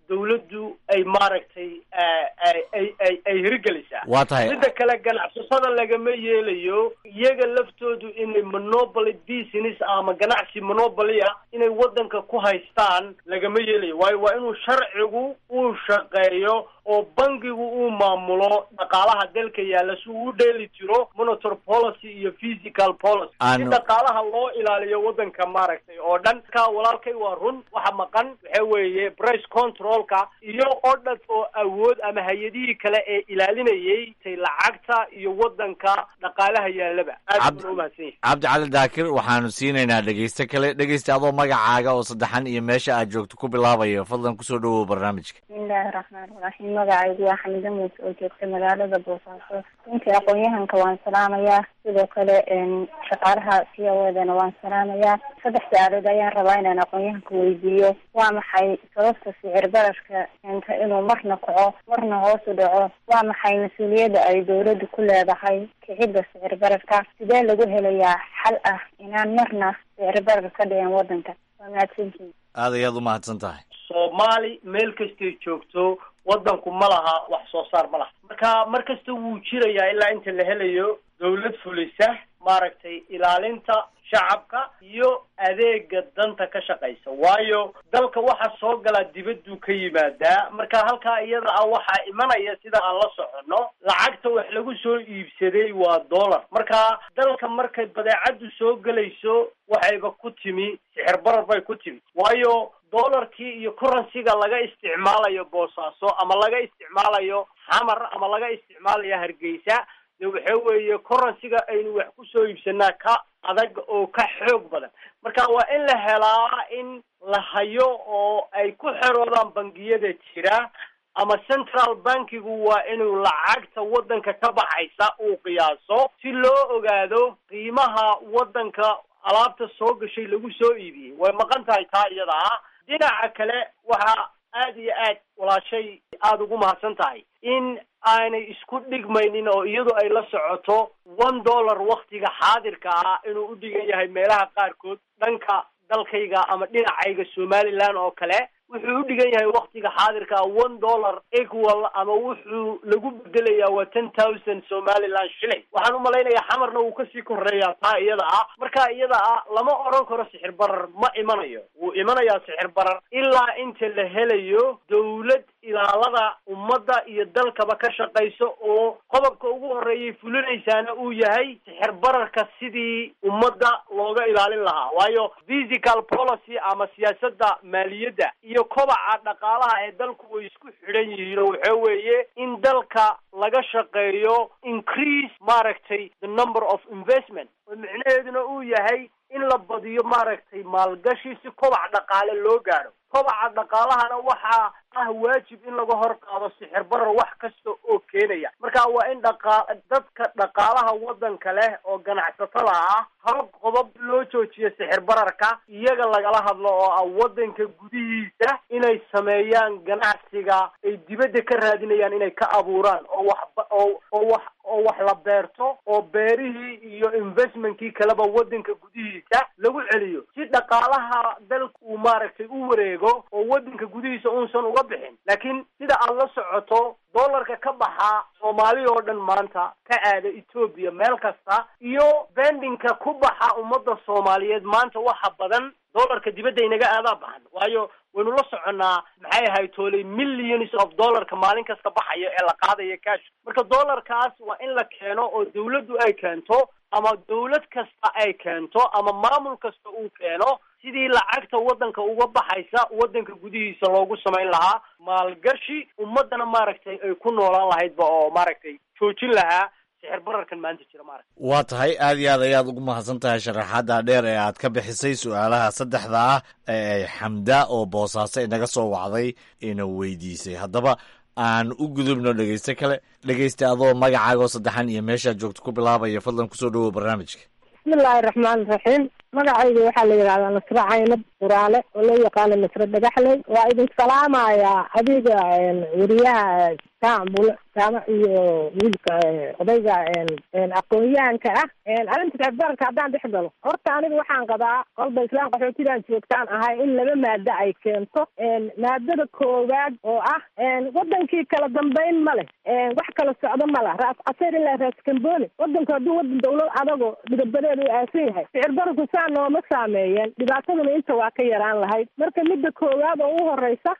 dawladdu ay maaragtay ay ay ay ay hirgelisaa Waa tahay. midda kale ganacsatada lagama yeelayo iyaga laftoodu inay monopoly business ama ganacsi monopoly ah inay waddanka ku haystaan lagama yeelayo waayo waa inuu sharcigu uu shaqeeyo oo bangigu uu maamulo dhaqaalaha dalka yaalla si uu u dheeli tiro monetary policy iyo physical policy si Aanu- dhaqaalaha loo ilaaliyo waddanka maaragtay oo dhan ka walaalkay waa run waxa maqan waxa weeye price controlka iyo oo dhan oo awood ama hay-adihii kale ee ilaalinayay tay lacagta iyo waddanka dhaqaalaha yaallaba aad Cabd- baan umahadsan yahay cabdicali daakir waxaanu siinaynaa dhegeyste kale dhegeyste adoo magacaaga oo saddexan iyo meesha aad joogto ku bilaabayo fadlan kusoo dhawow barnaamijka bismillaahi raxmaani raxiim magacaygu waa xamida muuse oo joogta magaalada boosaaso runtii aqoon-yahanka waan salaamayaa sidoo kale een, shaqaalaha c o edana waan salaamayaa saddex su-aalood ayaan rabaa inaan aqoon-yahanka weydiiyo waa maxay sababta sicir bararka keenta inuu marna kaco marna hoos u dhaco waa maxay mas-uuliyadda ay dowladdu ku leedahay kicidda sicir bararka sidee lagu helayaa xal ah inaan marna sicir barar ka dhicin waddanka waa mahadsantihin aad ayaad u mahadsan tahay soomaali meel kastay joogto waddanku ma laha wax soo saar ma laha marka mar kasta wuu jirayaa ilaa inta la helayo dawlad fulisa maaragtay ilaalinta shacabka iyo adeega danta ka shaqaysa waayo dalka waxa soo galaa dibaduu ka yimaadaa marka halkaa iyada ah waxaa imanaya sida aan la soconno lacagta wax lagu soo iibsaday waa dollar marka dalka markay badeecadu soo gelayso waxayba ku timi sixir barar bay ku timi waayo dollarkii iyo currencyga laga isticmaalayo boosaaso ama laga isticmaalayo xamar ama laga isticmaalayo hargeysa de waxa weeye currencyga aynu wax kusoo iibsanaa ka adag oo ka xoog badan marka waa in la helaa in la hayo oo ay ku xeroodaan bangiyada jira ama central bankigu waa inuu lacagta waddanka ka baxaysa uu qiyaaso si loo ogaado qiimaha waddanka alaabta soo gashay lagu soo iibiyey way maqan tahay taa iyada ah dhinaca kale waxaa aad iyo aad walaashay aada ugu mahadsan tahay in aanay isku dhigmaynin oo iyadu ay la socoto one dollar waktiga xaadirka ah inuu u dhigan yahay meelaha qaarkood dhanka dalkayga ama dhinacayga somaliland oo kale wuxuu u dhigan yahay waktiga xaadirka ah one dollar equal ama wuxuu lagu bedelayaa waa ten thousand somaliland shilling waxaan u malaynayaa xamarna wuu kasii koreeyaa taa iyada ah marka iyada ah lama odhan karo sixir barar ma imanayo wuu imanayaa sixir barar ilaa inta la helayo dawlad ilaalada ummadda iyo dalkaba ka shaqayso oo qodobka ugu horeeyay fulinaysaana uu yahay sixir bararka sidii ummadda looga ilaalin lahaa waayo physical policy ama siyaasadda maaliyadda iyo kobaca dhaqaalaha ee dalku way isku xidhan yihiin oo waxa weeye in dalka laga shaqeeyo increase maaragtay the number of investment oo micnaheeduna uu yahay in la badiyo maaragtay maalgashi si kobac dhaqaale loo gaadho kobaca dhaqaalahana waxaa ah waajib in laga hor qaado sixir barar wax kasta oo keenaya marka waa in dhaqa dadka dhaqaalaha waddanka leh oo ganacsatada ah hab qodob loo joojiyo sixir bararka iyaga lagala hadlo oo ah waddanka gudihiisa inay sameeyaan ganacsiga ay dibadda ka raadinayaan inay ka abuuraan oo wax oo oo wax oo wax la beerto oo beerihii iyo investmentkii kaleba waddanka gudihiisa lagu celiyo si dhaqaalaha dalka uu maaragtay u wareego oo waddanka gudihiisa unsan uga bixin laakiin sida aad la socoto dollarka ka baxa soomaali oo dhan maanta ka aada etoobiya meel kasta iyo bendinka ku baxa ummadda soomaaliyeed maanta waxa badan dollarka dibadda inaga aadaa baxan waayo waynu la soconnaa maxay ahayd tooley millions of dollarka maalin kasta baxaya ee la qaadaya cash marka dollarkaas waa in la keeno oo dawladdu ay keento ama dawlad kasta ay keento ama maamul kasta uu keeno sidii lacagta waddanka uga baxaysa waddanka gudihiisa loogu samayn lahaa maalgashi ummaddana maaragtay ay ku noolaan lahaydba oo maaragtay joojin lahaa sixir bararkan maanta jira maaragta waa tahay aad iyo aad ayaad ugu mahadsan tahay sharaxaadda dheer ee aad ka bixisay su-aalaha saddexda ah ee xamda oo boosaaso inaga soo wacday ina weydiisay haddaba aan u gudubno dhegeyste kale dhegeyste adoo magacaaga oo saddexan iyo meeshaad joogto ku bilaabaya fadlan kusoo dhawow barnaamijka bismillaahi raxmaani raxiim magacayga waxaa la yidhahdaa nasre caynab quraale oo loo yaqaano nasre dhagaxley waa idin salaamayaa adiga weriyaha jaambul jaamac iyo wiilka odayga aqoon-yahanka ah arrinta sicirbararka haddaan dhex galo horta aniga waxaan qabaa kolba islaan qaxootidan joogtaan ahay in laba maado ay keento maadada koowaad oo ah wadankii kala dambeyn ma leh wax kala socdo ma leh raas caseer ilaa raas kamboni wadanku hadduu wadan dawlad adago midabadeedu u aasan yahay sicir bararku saa nooma saameeyeen dhibaataduna inta waa ka yaraan lahayd marka midda koowaad oo u horeysa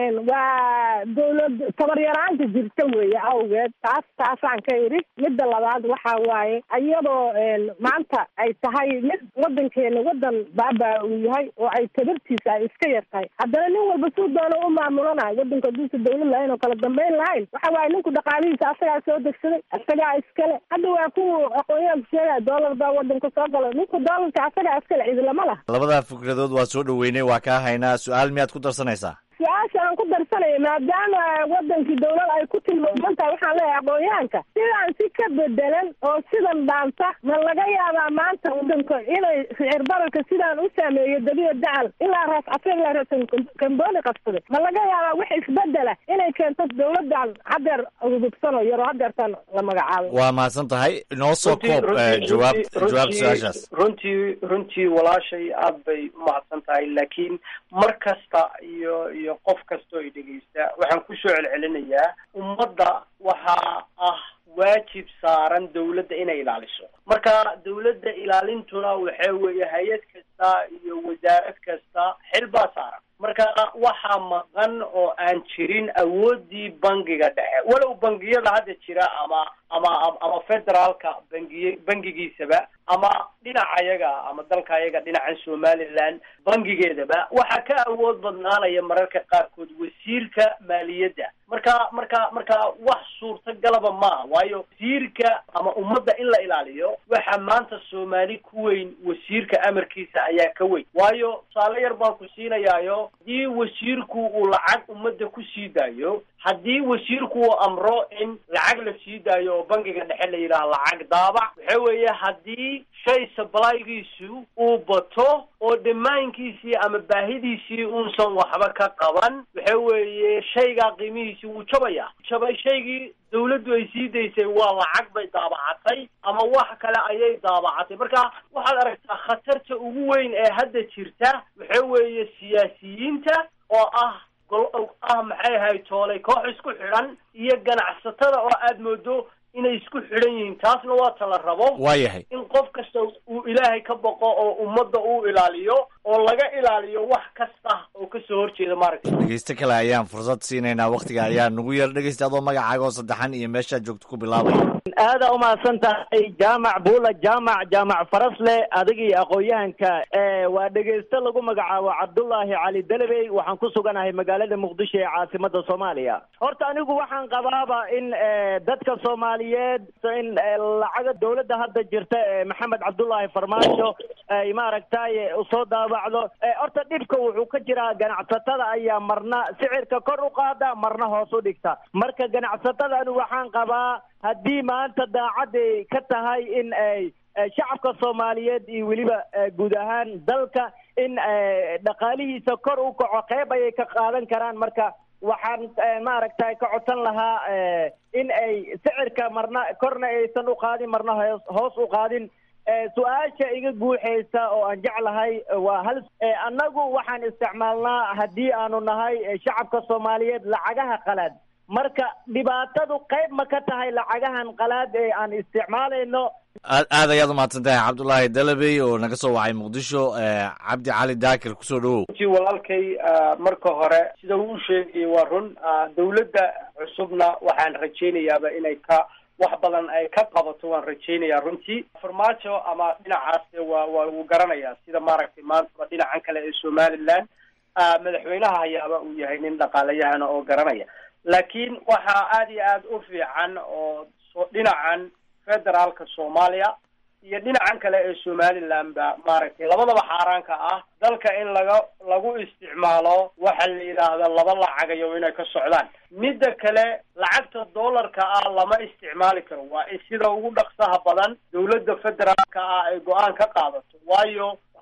waa dawlad tabar yaraanta jirta weeye awgeed taas taasaan ka idhi midda labaad waxa waaye iyadoo maanta ay tahay mid wadankeena wadan baabaa uu yahay oo ay tabartiisa ay iska yar tahay haddana nin walba suu doono u maamulanayo wadanku hadduusa dawlad lahayn oo kala dambeyn lahayn waxa waaye ninku dhaqaalihiisa asagaa soo degsaday asagaa iskale hadda waa kuwa aqoonyahanku sheegaya doolar baa wadanka soo galo ninku doolarka asagaa iskale cidi lama laha labadaa fikradood waa soo dhoweynay waa kaa haynaa su-aal miyaad ku darsanaysaa su-aasha aan ku darsanaya maadaama wadankii dawlad ay ku tilmaaman tahay waxaan leeyahay aqoonyahanka sidaan si ka bedelan oo sidan dhaanta ma laga yaabaa maanta wadanka inay sicir bararka sidaan u saameeyo dabiya dacal ilaa raas cafeer ilaa raas kamboni qabsaday ma laga yaabaa wax isbedela inay keento dawladan hadeer gudubsano yaro hadeertan la magacaabay waa mahadsan tahay noo soo koob jawaab jawaab su-aashaas runtii runtii walaashay aad bay umahadsan tahay laakiin mar kasta iyo iyo qof kastoo i dhegeysta waxaan kusoo celcelinayaa ummadda waxaa ah waajib saaran dawladda inay ilaaliso marka dawladda ilaalintuna waxa weeye hay-ad kasta iyo wasaarad kasta xil baa saaran marka waxaa maqan oo aan jirin awooddii bangiga dhexe walow bangiyada hadda jira ama ama ama federaalka bangiy bangigiisaba ama dhinacayaga ama dalkayaga dhinacan somaliland bangigeedaba waxaa ka awood badnaanaya mararka qaarkood wasiirka maaliyadda marka marka marka wax suurtagalaba maaha waayo wasiirka ama ummadda in la ilaaliyo waxaa maanta soomaali ku weyn wasiirka amarkiisa ayaa ka weyn waayo tusaale yar baan ku siinayaayo haddii wasiirku uu lacag ummadda ku sii daayo haddii wasiirku uu amro in lacag la sii daayo oo bangiga dhexe la yidhaha lacag daabac waxa weeye haddii shay sablygiisu uu bato oo dhammaankiisii ama baahidiisii uusan waxba ka qaban waxa weeye shaygaa qiimihiisi wuu jabaya jabay shaygii dawladdu ay sii daysay waa lacag bay daabacatay ama wax kale ayay daabacatay marka waxaad aragtaa khatarta ugu weyn ee hadda jirta waxa weeye siyaasiyiinta oo ah gol ah maxay ahay toolay koox isku xidhan iyo ganacsatada oo aad moodo inay isku xidhan yihiin taasna waa tala rabo waayahay in qof kasta uu ilaahay ka boqo oo ummadda uu ilaaliyo oo laga ilaaliyo wax kasta oo kasoo horjeeda maaragtay dhegeysto kale ayaan fursad siinaynaa waktiga ayaa nagu yar dhegeysta adoo magacaaga oo saddexan iyo meeshaad joogto ku bilaabaya aada umahadsan tahay jaamac buula jaamac jaamac farasle adiga iyo aqoon-yahanka waa dhegeysto lagu magacaabo cabdullaahi cali delebey waxaan ku suganahay magaalada muqdisho ee caasimada soomaaliya horta anigu waxaan qabaaba in dadka soomaaliyeed in lacaga dawladda hadda jirta ee maxamed cabdullaahi farmaajo ay maaragtay usoo daabacdo horta dhibka wuxuu ka jiraa ganacsatada ayaa marna sicirka kor u qaada marna hoos u dhigta marka ganacsatada anigu waxaan qabaa haddii maanta daacaday ka tahay in ay shacabka soomaaliyeed iyo weliba guud ahaan dalka in dhaqaalihiisa kor u kaco qeyb ayay ka qaadan karaan marka waxaan maaragtay ka codsan lahaa in ay sicirka marna korna aysan u qaadin marna hoos hoos u qaadin su-aasha iga guuxaysa oo aan jeclahay waa hal annagu waxaan isticmaalnaa haddii aanu nahay shacabka soomaaliyeed lacagaha qalaad marka dhibaatadu qayb ma ka tahay lacagahan qalaad ee aan isticmaalayno aad aad ayaad umahadsan tahay cabdullaahi dalabey oo naga soo wacay muqdisho cabdi cali daakir kusoo dhawow runtii walaalkay marka hore sida uu u sheegayay waa run dawladda cusubna waxaan rajaynayaaba inay ka wax badan ay ka qabato waan rajaynayaa runtii farmaajo ama dhinacaas waa waa uu garanayaa sida maaragtay maantaba dhinacan kale ee somaliland madaxweynaha hayaaba uu yahay nin dhaqaalayahana oo garanaya laakiin waxaa aada iyo aada u fiican oo so dhinacan federaalka soomaaliya iyo dhinacan kale ee somaliland ba maaragtay labadaba xaaraanka ah dalka in laga lagu isticmaalo waxa la yidhaahda laba lacagayo inay ka socdaan midda kale lacagta dollarka ah lama isticmaali karo waa in sida ugu dhaqsaha badan dawladda federaalka ah ay go-aan ka qaadato waayo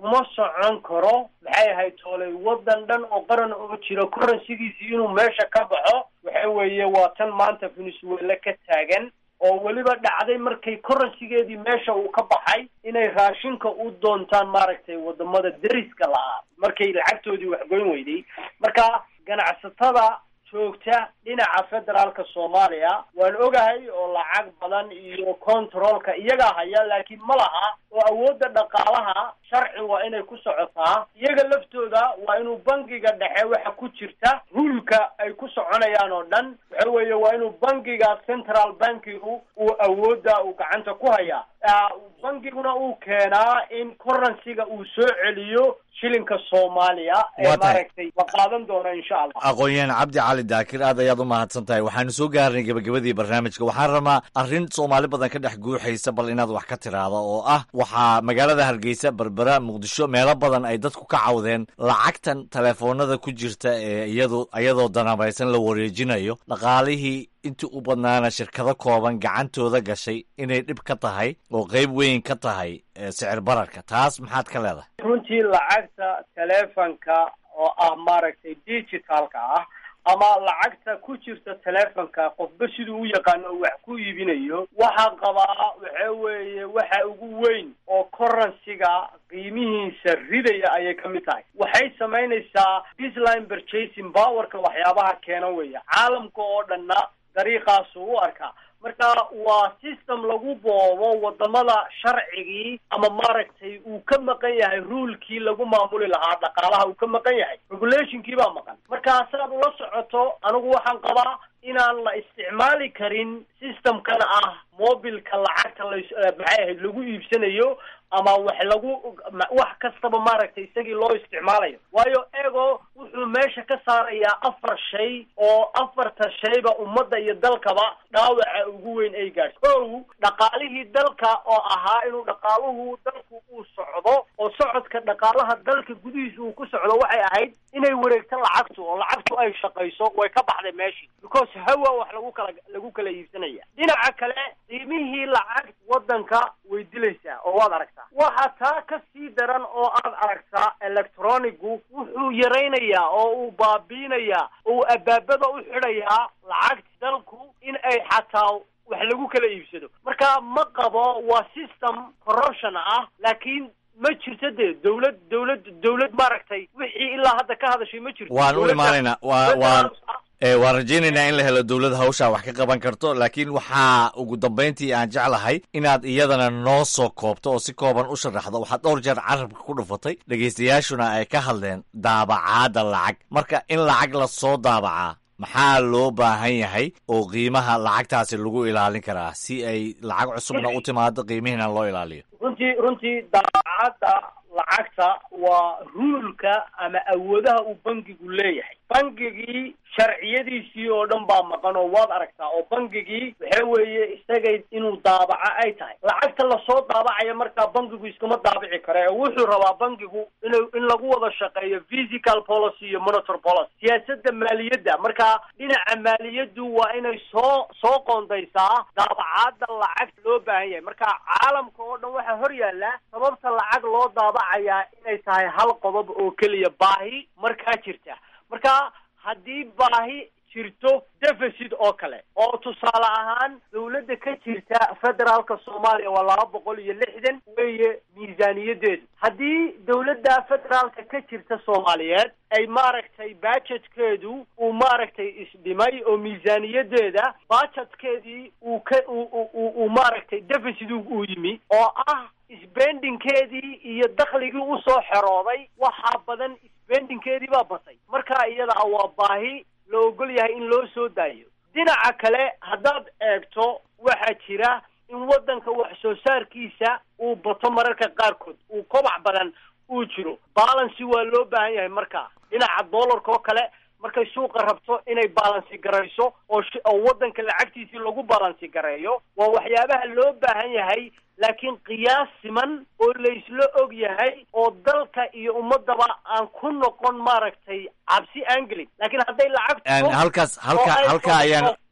kuma socon karo maxay ahayd toolay waddan dhan oo qaran oo jira currencygiisii inuu meesha ka baxo waxa weeye waa tan maanta venezuela ka taagan oo weliba dhacday markay currencygeedii meesha uu ka baxay inay raashinka u doontaan maaragtay wadamada deriska lahaa markay lacagtoodii waxgoyn weyday marka ganacsatada joogta dhinaca federaalka soomaaliya waan ogahay oo lacag badan iyo controlka iyagaa haya laakiin ma laha oo awoodda dhaqaalaha sharci waa inay ku socotaa iyaga laftooda waa inuu bangiga dhexe waxa ku jirta rulka ay ku soconayaan oo dhan waxa weeye waa inuu bangiga central bankigu uu awoodda uu gacanta ku hayaa bangiguna uu keenaa in currencyga uu soo celiyo shilinka soomaaliya ee Waa tahay. maaragtay la qaadan doona insha allah aqoon-yahan cabdi cali daakir aad ayaad u mahadsan tahay waxaanu soo gaarnay gebagabadii barnaamijka waxaan rabaa arrin soomaali badan ka dhex guuxaysa bal inaad wax ka tiraahdo oo ah waxaa magaalada hargeysa berbera muqdisho meelo badan ay dadku ka cawdeen lacagtan telefoonada ku jirta ee iyadu iyadoo danabaysan la wareejinayo dhaqaalihii intii u badnaana shirkado kooban gacantooda gashay inay dhib ka tahay oo qeyb weyn ka tahay ee sicir bararka taas maxaad ka leedahay runtii lacagta telefonka oo ah maaragtay digitalka ah ama lacagta ku jirta telefonka qofba siduu u yaqaano oo wax ku iibinayo waxaa qabaa waxa weeye waxa ugu weyn oo currencyga qiimihiisa ridaya ayay ka mid tahay waxay samaynaysaa disline purchasing powerka waxyaabaha keena weeye caalamka oo dhanna dariiqaasuu u arkaa marka waa system lagu boobo wadamada sharcigii ama maaragtay uu ka maqan yahay ruulkii lagu maamuli lahaa dhaqaalaha uu ka maqan yahay regulationkii baa maqan marka saad ula socoto anigu waxaan qabaa inaan la isticmaali karin systemkan ah mobilka lacagta la maxay ahayd lagu iibsanayo ama wax lagu wax kastaba maaragtay isagii loo isticmaalayo waayo ego wuxuu meesha ka saarayaa afar shay oo afarta shayba ummadda iyo dalkaba dhaawaca ugu weyn ay gaadhso kow dhaqaalihii dalka oo ahaa inuu dhaqaaluhu dalku uu socdo oo socodka dhaqaalaha dalka gudihiisa uu ku socdo waxay ahayd inay wareegto lacagtu oo lacagtu ay shaqayso way ka baxday meeshii because hawa wax lagu kala lagu kala iibsanaya dhinaca kale qiimihii lacag wadanka way dilaysaa oo waad aragtaa waxa taa ka sii daran oo aad aragtaa electronigu wuxuu yaraynayaa oo uu baabiinayaa oo uu abaabada u xidhayaa lacagta dalku in ay xataa wax lagu kala iibsado marka ma qabo waa system corruption ah laakiin ma jirto dee dawlad dawlad dawlad maaragtay wixii ilaa hadda ka hadashay ma jirto waan u Dawladda- imaanaynaa waa waan ee waan rajaynaynaa in la helo dowlad hawshaa wax ka qaban karto laakiin waxaa ugu dambayntii aan jeclahay inaad iyadana noo soo koobto oo si kooban u sharaxdo waxaad dhowr jeer carabka ku dhufatay dhegaystayaashuna ay ka hadleen daabacaadda lacag marka in lacag la soo daabacaa maxaa loo baahan yahay oo qiimaha lacagtaasi lagu ilaalin karaa si ay lacag cusubna u timaado qiimihiina loo ilaaliyo runtii runtii daacadda lacagta waa ruulka ama awoodaha uu bangigu leeyahay bangigii sharciyadiisii oo dhan baa maqan oo waad aragtaa oo bangigii waxa weeye isagay inuu daabaco ay tahay lacagta lasoo daabacaya markaa bangigu iskama daabici kare oo wuxuu rabaa bangigu inuu in lagu wada shaqeeyo physical policy iyo monetary policy siyaasadda maaliyadda marka dhinaca maaliyaddu waa inay soo soo qoondaysaa daabacaadda lacagta loo baahan yahay marka caalamka oo dhan waxaa hor yaalla sababta lacag loo daabacayaa inay tahay hal qodob oo keliya baahi markaa jirta marka haddii baahi jirto deficit oo kale oo tusaale ahaan dawladda ka jirta federaalka soomaaliya waa laba boqol iyo lixdan weeye miisaaniyadeedu haddii dawladda federaalka ka jirta soomaaliyeed ay maaragtay budgetkeedu uu maaragtay isdhimay oo miisaaniyadeeda budgetkeedii uu ka uu uu uu maaragtay deficit uu yimi oo ah spendingkeedii iyo dakhligii usoo xerooday waxaa badan spendingkeedii baa batay marka iyada waa baahi la ogol yahay in loo soo daayo dhinaca kale haddaad eegto waxaa jira in waddanka wax soo saarkiisa uu bato mararka qaarkood uu kobac badan uu jiro balancy waa loo baahan yahay marka dhinaca dollarka oo kale markay suuqa rabto inay balansi garayso oo sh- oo waddanka lacagtiisii lagu balansi gareeyo waa waxyaabaha loo baahan yahay laakiin qiyaas siman oo laysla og yahay oo dalka iyo ummadaba aan ku noqon maaragtay cabsi aan gelin laakiin hadday lacag Een, halkaas halka oo ay halka ayaan noqoto-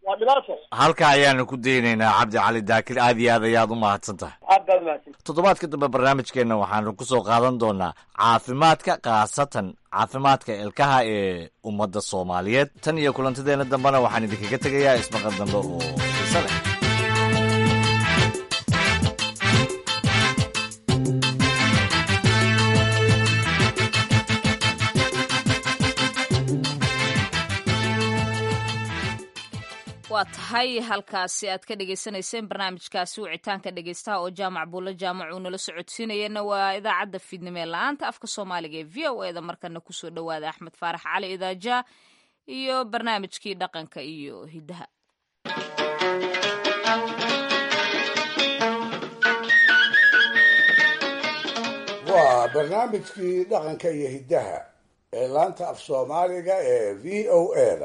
waa dhibaato halka ayaanu ku daynaynaa cabdi cali daakir aad iyo aad ayaad u mahadsan tahay aad baad mahadsan toddobaadka dambe barnaamijkeenna waxaanu ku soo qaadan doonaa caafimaadka khaasatan caafimaadka ilkaha ee ummadda soomaaliyeed tan iyo kulantadeenna dambena waxaan idinkaga tegayaa ismaqal dambe oo xiise leh waa tahay halkaasi aad ka dhagaysanayseen barnaamijkaasi wicitaanka dhegaystaha oo jaamac buulle jaamac uu nala socodsiinayana waa idaacadda fiidnimo ee la-aanta afka soomaaliga ee v o e da markana kusoo dhowaada axmed faarax cali idaaja iyo barnaamijkii dhaqanka iyo hiddaha waa barnaamijkii dhaqanka iyo hiddaha ee laanta af soomaaliga ee v o e da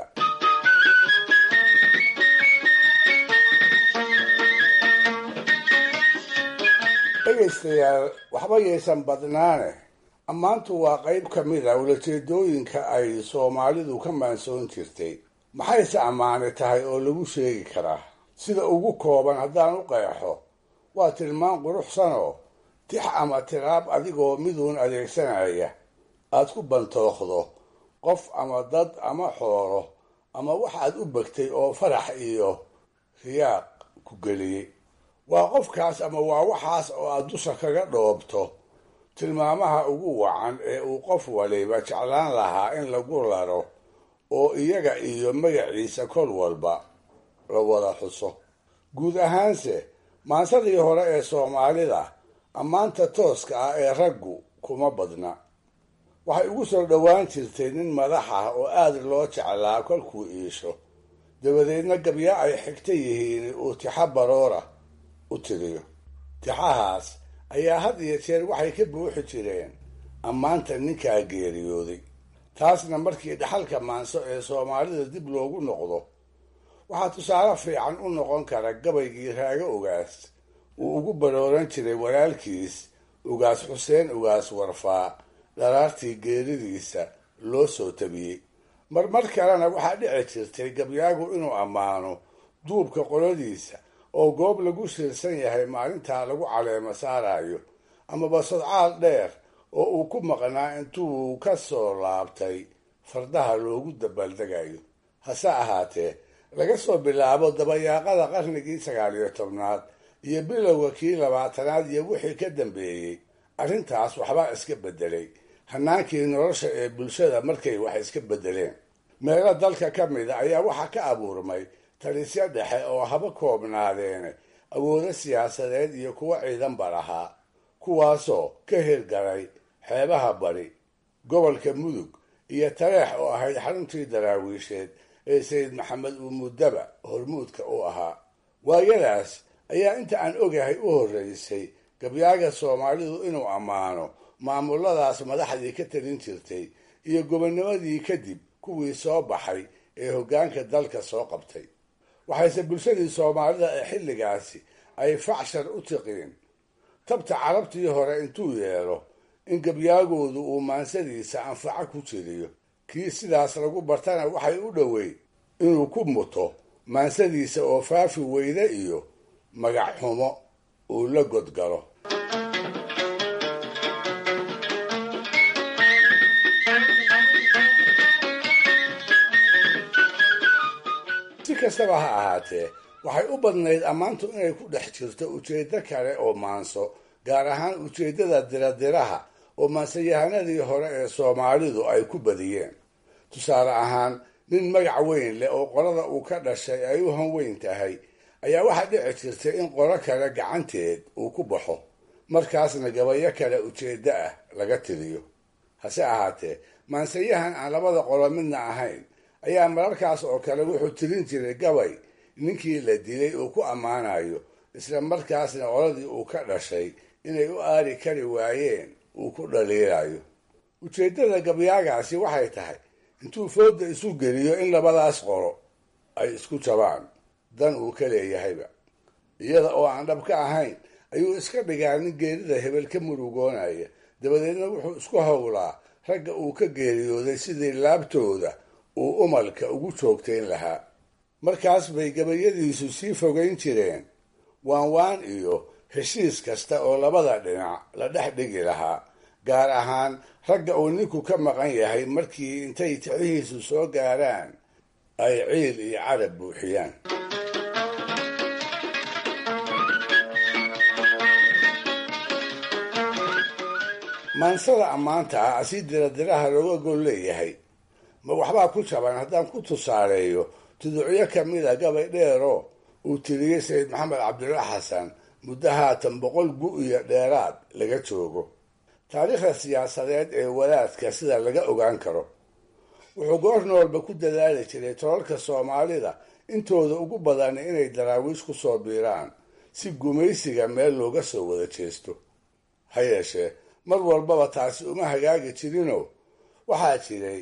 dhegaystayaal waxba yaysan badnaane ammaantu waa qayb ka mid a ulajeedooyinka ay soomaalidu ka maansoon jirtay maxayse ammaani tahay oo lagu sheegi karaa sida ugu kooban haddaan u qeexo waa tilmaan quruxsanoo tix ama tiraab adigoo miduun adeegsanaya aad ku bantooqdo qof ama dad ama xoolo ama waxaad u begtay oo farax iyo riyaaq ku geliyey waa qofkaas ama waa waxaas oo aad dusha kaga dhoobto tilmaamaha ugu wacan ee uu qof waliba jeclaan lahaa in lagu laro oo iyaga iyo magaciisa kol walba la wada xuso guud ahaanse maansadii hore ee soomaalida ammaanta tooska ah ee raggu kuma badna waxay ugu soo dhowaan jirtay nin madax ah oo aada loo jeclaa kolkuu iisho dabadeedna gabya ay xigta yihiin uu tixa baroora u tiriyo tixahaas ayaa had iyo jeer waxay ka buuxi jireen ammaanta ninkaa geeriyooday taasna markii dhaxalka maanso ee soomaalida dib loogu noqdo waxaa tusaale fiican u noqon kara gabaygii raago ogaas uu ugu barooran jiray walaalkiis ugaas xuseen ugaas warfaa dharaartii geeridiisa loo soo tabiyey marmar kalena waxaa dhici jirtay gabyaagu inuu ammaano duubka qoladiisa oo goob lagu shirsan yahay maalintaa lagu caleemo saarayo amaba sodcaal dheer oo uu ku maqnaa intuu ka soo laabtay fardaha loogu dabaaldegayo hase ahaatee laga soo bilaabo dabayaaqada qarnigii sagaal iyo tobnaad iyo bilowga kii labaatanaad iyo wixii ka dambeeyey arrintaas waxbaa iska beddelay hanaankii nolosha ee bulshada markay wax iska beddeleen meelo dalka ka mida ayaa waxaa ka abuurmay talisyo dhexe oo haba koobnaadeene awoodo siyaasadeed iyo kuwo ciidanba lahaa kuwaasoo ka hirgalay xeebaha bari gobolka mudug iyo tareex oo ahayd xaruntii daraawiisheed ee sayid maxamed uumuddaba hormuudka u ahaa waayadaas ayaa inta aan ogahay u horreysay gabyaaga soomaalidu inuu ammaano maamuladaas madaxdii ka talin jirtay iyo gobonnimadii kadib kuwii soo baxay ee hoggaanka dalka soo qabtay waxayse bulshadii soomaalida ee xilligaasi ay facshar u tiqiin tabta carabtii hore intuu yeelo in gabyaagoodu uu maansadiisa anfaco ku jiriyo kii sidaas lagu bartana waxay u dhoweyd inuu ku muto maansadiisa oo faafi weyde iyo magac xumo uu la godgalo si kastaba ha ahaatee waxay u badnayd ammaantu inay ku dhex jirto ujeeddo kale oo maanso gaar ahaan ujeeddada diradiraha oo maansayahanadii hore ee soomaalidu ay ku badiyeen tusaale ahaan nin magac weyn leh oo qolada uu ka dhashay ay u hanweyn tahay ayaa waxaa dhici jirtay in qolo kale gacanteed uu ku baxo markaasna gabayo kale ujeeddo ah laga tiriyo hase ahaatee maansayahan aan labada qolo midna ahayn ayaa mararkaas oo kale wuxuu tirin jiray gabay ninkii la dilay uu ku ammaanayo isla markaasna qoladii uu ka dhashay inay u aari kari waayeen uu ku dhaliilayo ujeeddada gabyaagaasi waxay tahay intuu fooda isu geliyo in labadaas qolo ay isku jabaan dan uu ka leeyahayba iyada oo aan dhab ka ahayn ayuu iska dhigaa nin geerida hebel ka murugoonaya dabadeedna wuxuu isku howlaa ragga uu ka geeriyooday sidii laabtooda uu umalka ugu joogtayn lahaa markaas bay gabayadiisu sii fogayn jireen waan waan iyo heshiis kasta oo labada dhinac la dhex dhigi lahaa gaar ahaan ragga uu ninku ka maqan yahay markii intay ticihiisu soo gaaraan ay ciil iyo carab buuxiyaan maansada ammaanta ah si diradiraha looga gol leeyahay ma waxbaa ku jaban haddaan ku tusaaleeyo tuducyo kamida gabay dheeroo uu tiriyey sayid maxamed cabdulla xasan muddo haatan boqol gu iyo dheeraad laga joogo taariikhda siyaasadeed ee wadaadka sida laga ogaan karo wuxuu goor noolba ku dadaali jiray tolalka soomaalida intooda ugu badan inay daraawiish ku soo biiraan si gumaysiga meel looga soo wada jeesto ha yeeshee mar walbaba taasi uma hagaagi jirinoo waxaa jiray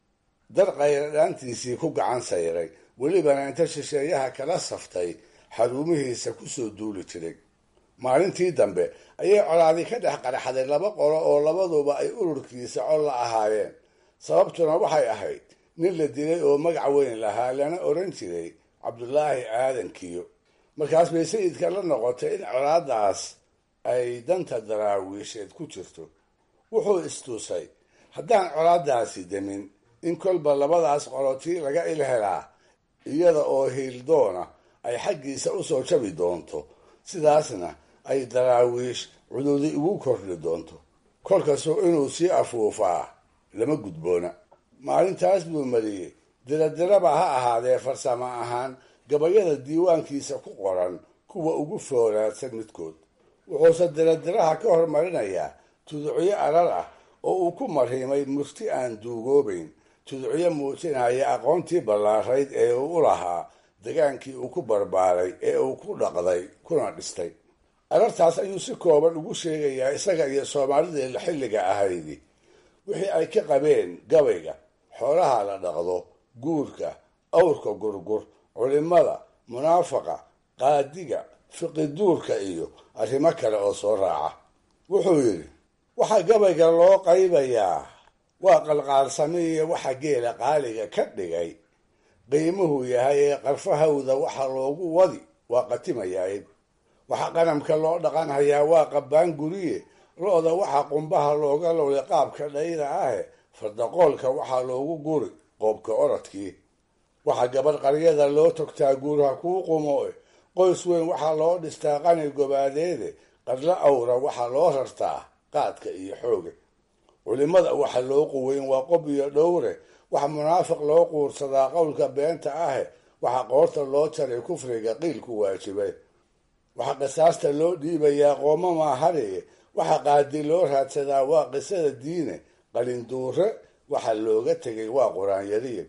dar qayradhaantiisii ku gacan sayray welibana inta shisheeyaha kala saftay xaruumihiisa kusoo duuli jiray maalintii dambe ayay colaadi ka dhex qaraxday laba qolo oo labaduba ay ururkiisa cod la ahaayeen sababtuna waxay ahayd nin la dilay oo magac weyn lahaa lana odhan jiray cabdulaahi aadan kiyo markaas bay sayidka la noqotay in colaadaas ay danta daraawiisheed ku jirto wuxuu istusay haddaan colaadaasi demin in kolba labadaas qolotii laga il helaa iyada oo hiildoona ay xaggiisa usoo jabi doonto sidaasna ay daraawiish cududi ugu kordhi doonto kolkasoo inuu sii afuufaa lama gudboona maalintaas buu mariyey diradiraba ha ahaadee farsamo ahaan gabayada diiwaankiisa ku qoran kuwa ugu foolaadsan midkood wuxuuse diradiraha ka hormarinayaa tuducyo arar ah oo uu ku marhimay murti aan duugoobayn tuducyo muujinaya aqoontii ballaarayd ee uu u lahaa degaankii uu ku barbaaray ee uu ku dhaqday kuna dhistay arartaas ayuu si kooban ugu sheegayaa isaga iyo soomaalidii xilliga ahaydi wixii ay ka qabeen gabayga xoolaha la dhaqdo guurka awrka gurgur culimada munaafaqa qaadiga fiqiduurka iyo arrimo kale oo soo raaca wuxuu yidhi waxaa gabayga loo qaybayaa waa qalqaalsamiiyo waxa geela qaaliga ka dhigay qiimuhu yahay ee qarfahawda waxa loogu wadi waa qatimayaayb waxa qanamka loo dhaqan hayaa waa qabbaan guriye lo-da waxa qumbaha looga lowday qaabka dhayda ahe fardaqoolka waxaa loogu guri qoobka orodkii waxa gabadh qaryada loo togtaa guurha kuu qumoe qoys weyn waxaa loo dhistaa qani gobaadeede qadlo awra waxaa loo rartaa qaadka iyo xooga culimada waxa loo quweyn waa qob iyo dhowre waxa munaafiq loo quursadaa qowlka beenta ahe waxa qoorta loo jaray kufriga qiilku waajibay waxa qisaasta loo dhiibayaa qooma maahariye waxa qaadi loo raadsadaa waa qisada diine qalinduure waxa looga tegay waa qur-aanyariye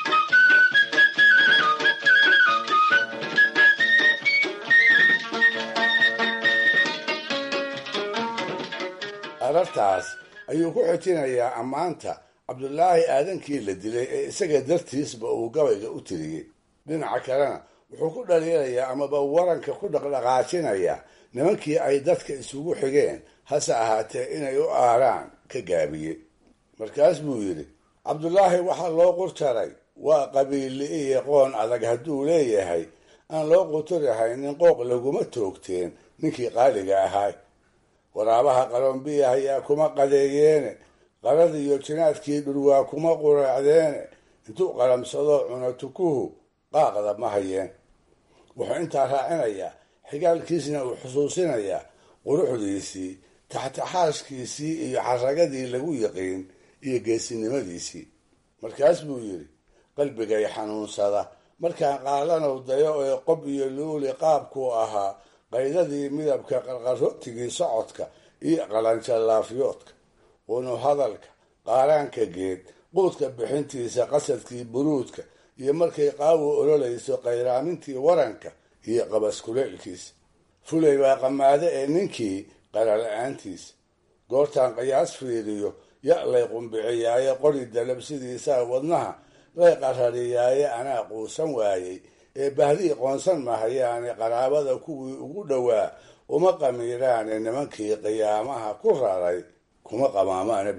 arartaas ayuu ku xijinayaa ammaanta cabdulaahi aadankii la dilay ee isaga dartiisba uu gabayga u tiriyey dhinaca kalena wuxuu ku dhaliilayaa amaba waranka ku dhaqdhaqaajinayaa nimankii ay dadka isugu xigeen hase ahaatee inay u aaraan ka gaabiyey markaas buu yidhi cabdulaahi waxaa loo qurtaray waa qabiille iyo qoon adag hadduu leeyahay aan loo quturahayn in qooq laguma toogteen ninkii qaaliga ahaa waraabaha qalombiya ayaa kuma qadeeyeene qarada iyo jinaadkii dhurwaa kuma quraacdeene intuu qalamsado cuna tukuhu qaaqda ma hayeen wuxuu intaa raacinayaa xigaalkiisna uu xusuusinayaa quruxdiisii taxtaxaaskiisii iyo xaragadii lagu yiqiin iyo geesinimadiisii markaas buu yidhi qalbigay xanuunsada markaan qaalanow dayo ee qob iyo luuli qaabkuu ahaa qaydadii midabka qarqarootigii socodka iyo qalanjalaafyoodka qunu hadalka qaaraanka geed quudka bixintiisa qasadkii buruudka iyo markay qaawo ololayso qayraamintii waranka iyo qabaskuleelkiisa fulay baa qamaade ee ninkii qarala-aantiisa goortaan qiyaas fiiriyo ya lay qumbiciyaaye qori dalabsidiisaa wadnaha lay qarariyaaye anaa quusan waayey ee bahdii qoonsan mahayaane qaraabada kuwii ugu dhowaa uma qamiiraane nimankii qiyaamaha ku raray kuma qamaamaana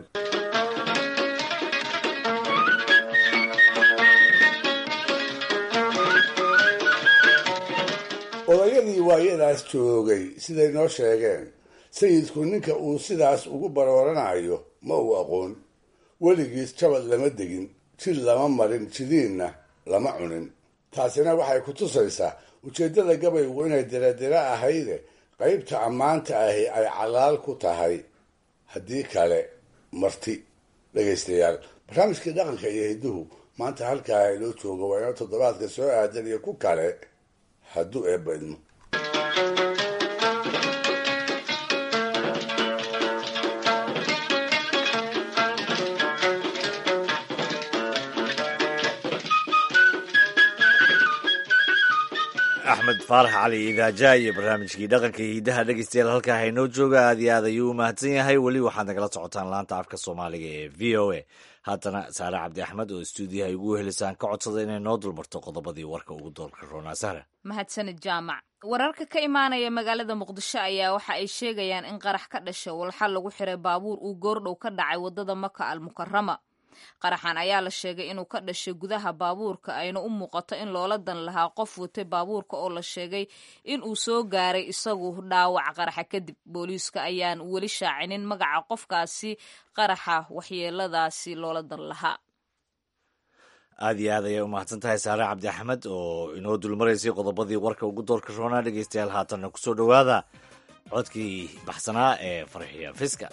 odayadii waayadaas joogay siday noo sheegeen sayidku ninka uu sidaas ugu barooranayo ma uu aqoon weligiis jabad lama degin jid lama marin jidiinna lama cunin taasina waxay ku tusaysaa ujeeddada gabaygu inay diradira ahayde qaybta ammaanta ahi ay calaal ku tahay haddii kale marti dhegaystayaal barnaamijkii dhaqanka iyo hidduhu maanta halkaa inoo jooga waa inoo toddobaadka soo aadan iyo ku kale hadduu eebba idmo axmed faarax cali idaaja iyo barnaamijkii dhaqanka iyo hidaha dhegeystayaal halkaa haynoo jooga aad iyo aad ayuu u mahadsan yahay weli waxaad nagala socotaan laanta afka soomaaliga ee v o a haatana saare cabdi axmed oo stuudiyaha igu helisaan ka codsada inay noo dulmarto qodobadii warka ugu doolka roonaa sahra mahadsanid jaamac wararka ka imaanaya magaalada muqdisho ayaa waxa ay sheegayaan in qarax ka dhasha walxa lagu xiray baabuur uu goordhow ka dhacay wadada maka al mukarama qaraxan ayaa la sheegay inuu ka dhashay gudaha baabuurka ayna u muuqato in loola dan lahaa qof watay baabuurka oo la sheegay in uu soo gaaray isagu dhaawac qaraxa kadib booliiska ayaan weli shaacinin magaca qofkaasi qaraxa waxyeeladaasi loola dan lahaa aad iyo aad ayay u mahadsan tahay saare cabdi axmed oo inoo dulmaraysay qodobadii warka ugu doorka roonaa dhegeystayaal haatanna kusoo dhowaada codkii baxsanaa ee farxiya fiska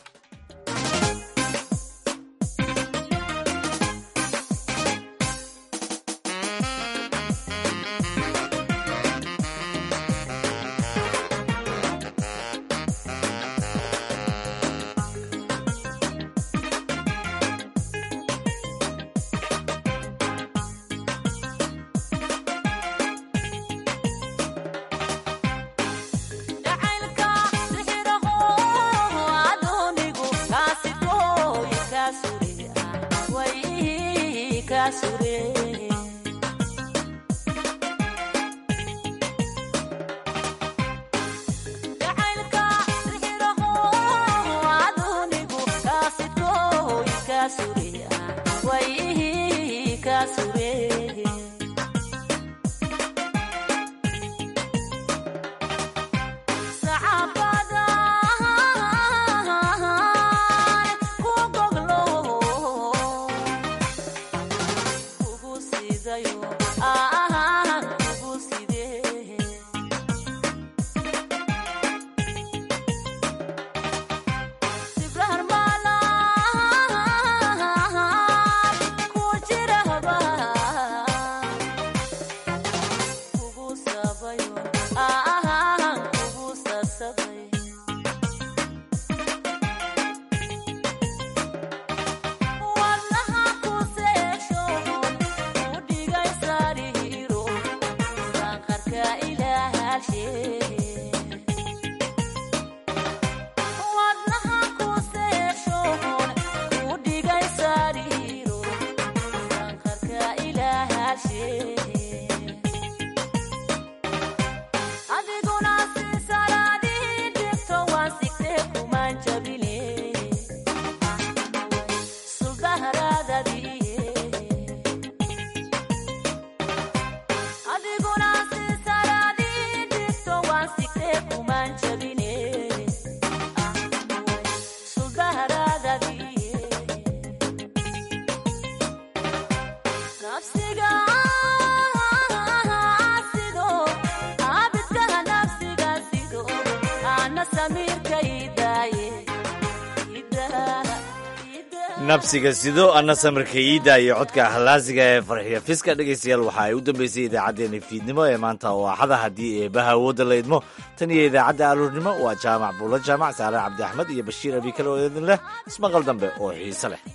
nabsiga sido anna samirka iida iyo codka hallaasiga ee farxiya fiska dhegaystayaal waxa ay u dambeysay idaacaddeenna fiidnimo ee maanta oo axada haddii eebaha awoodda la idmo tan iyo idaacadda aluurnimo waa jaamac buulo jaamac saare cabdi axmed iyo bashiir abikale oo idin leh ismaqal dambe oo xiise leh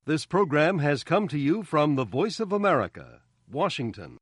This program has come to you from the Voice of America, Washington.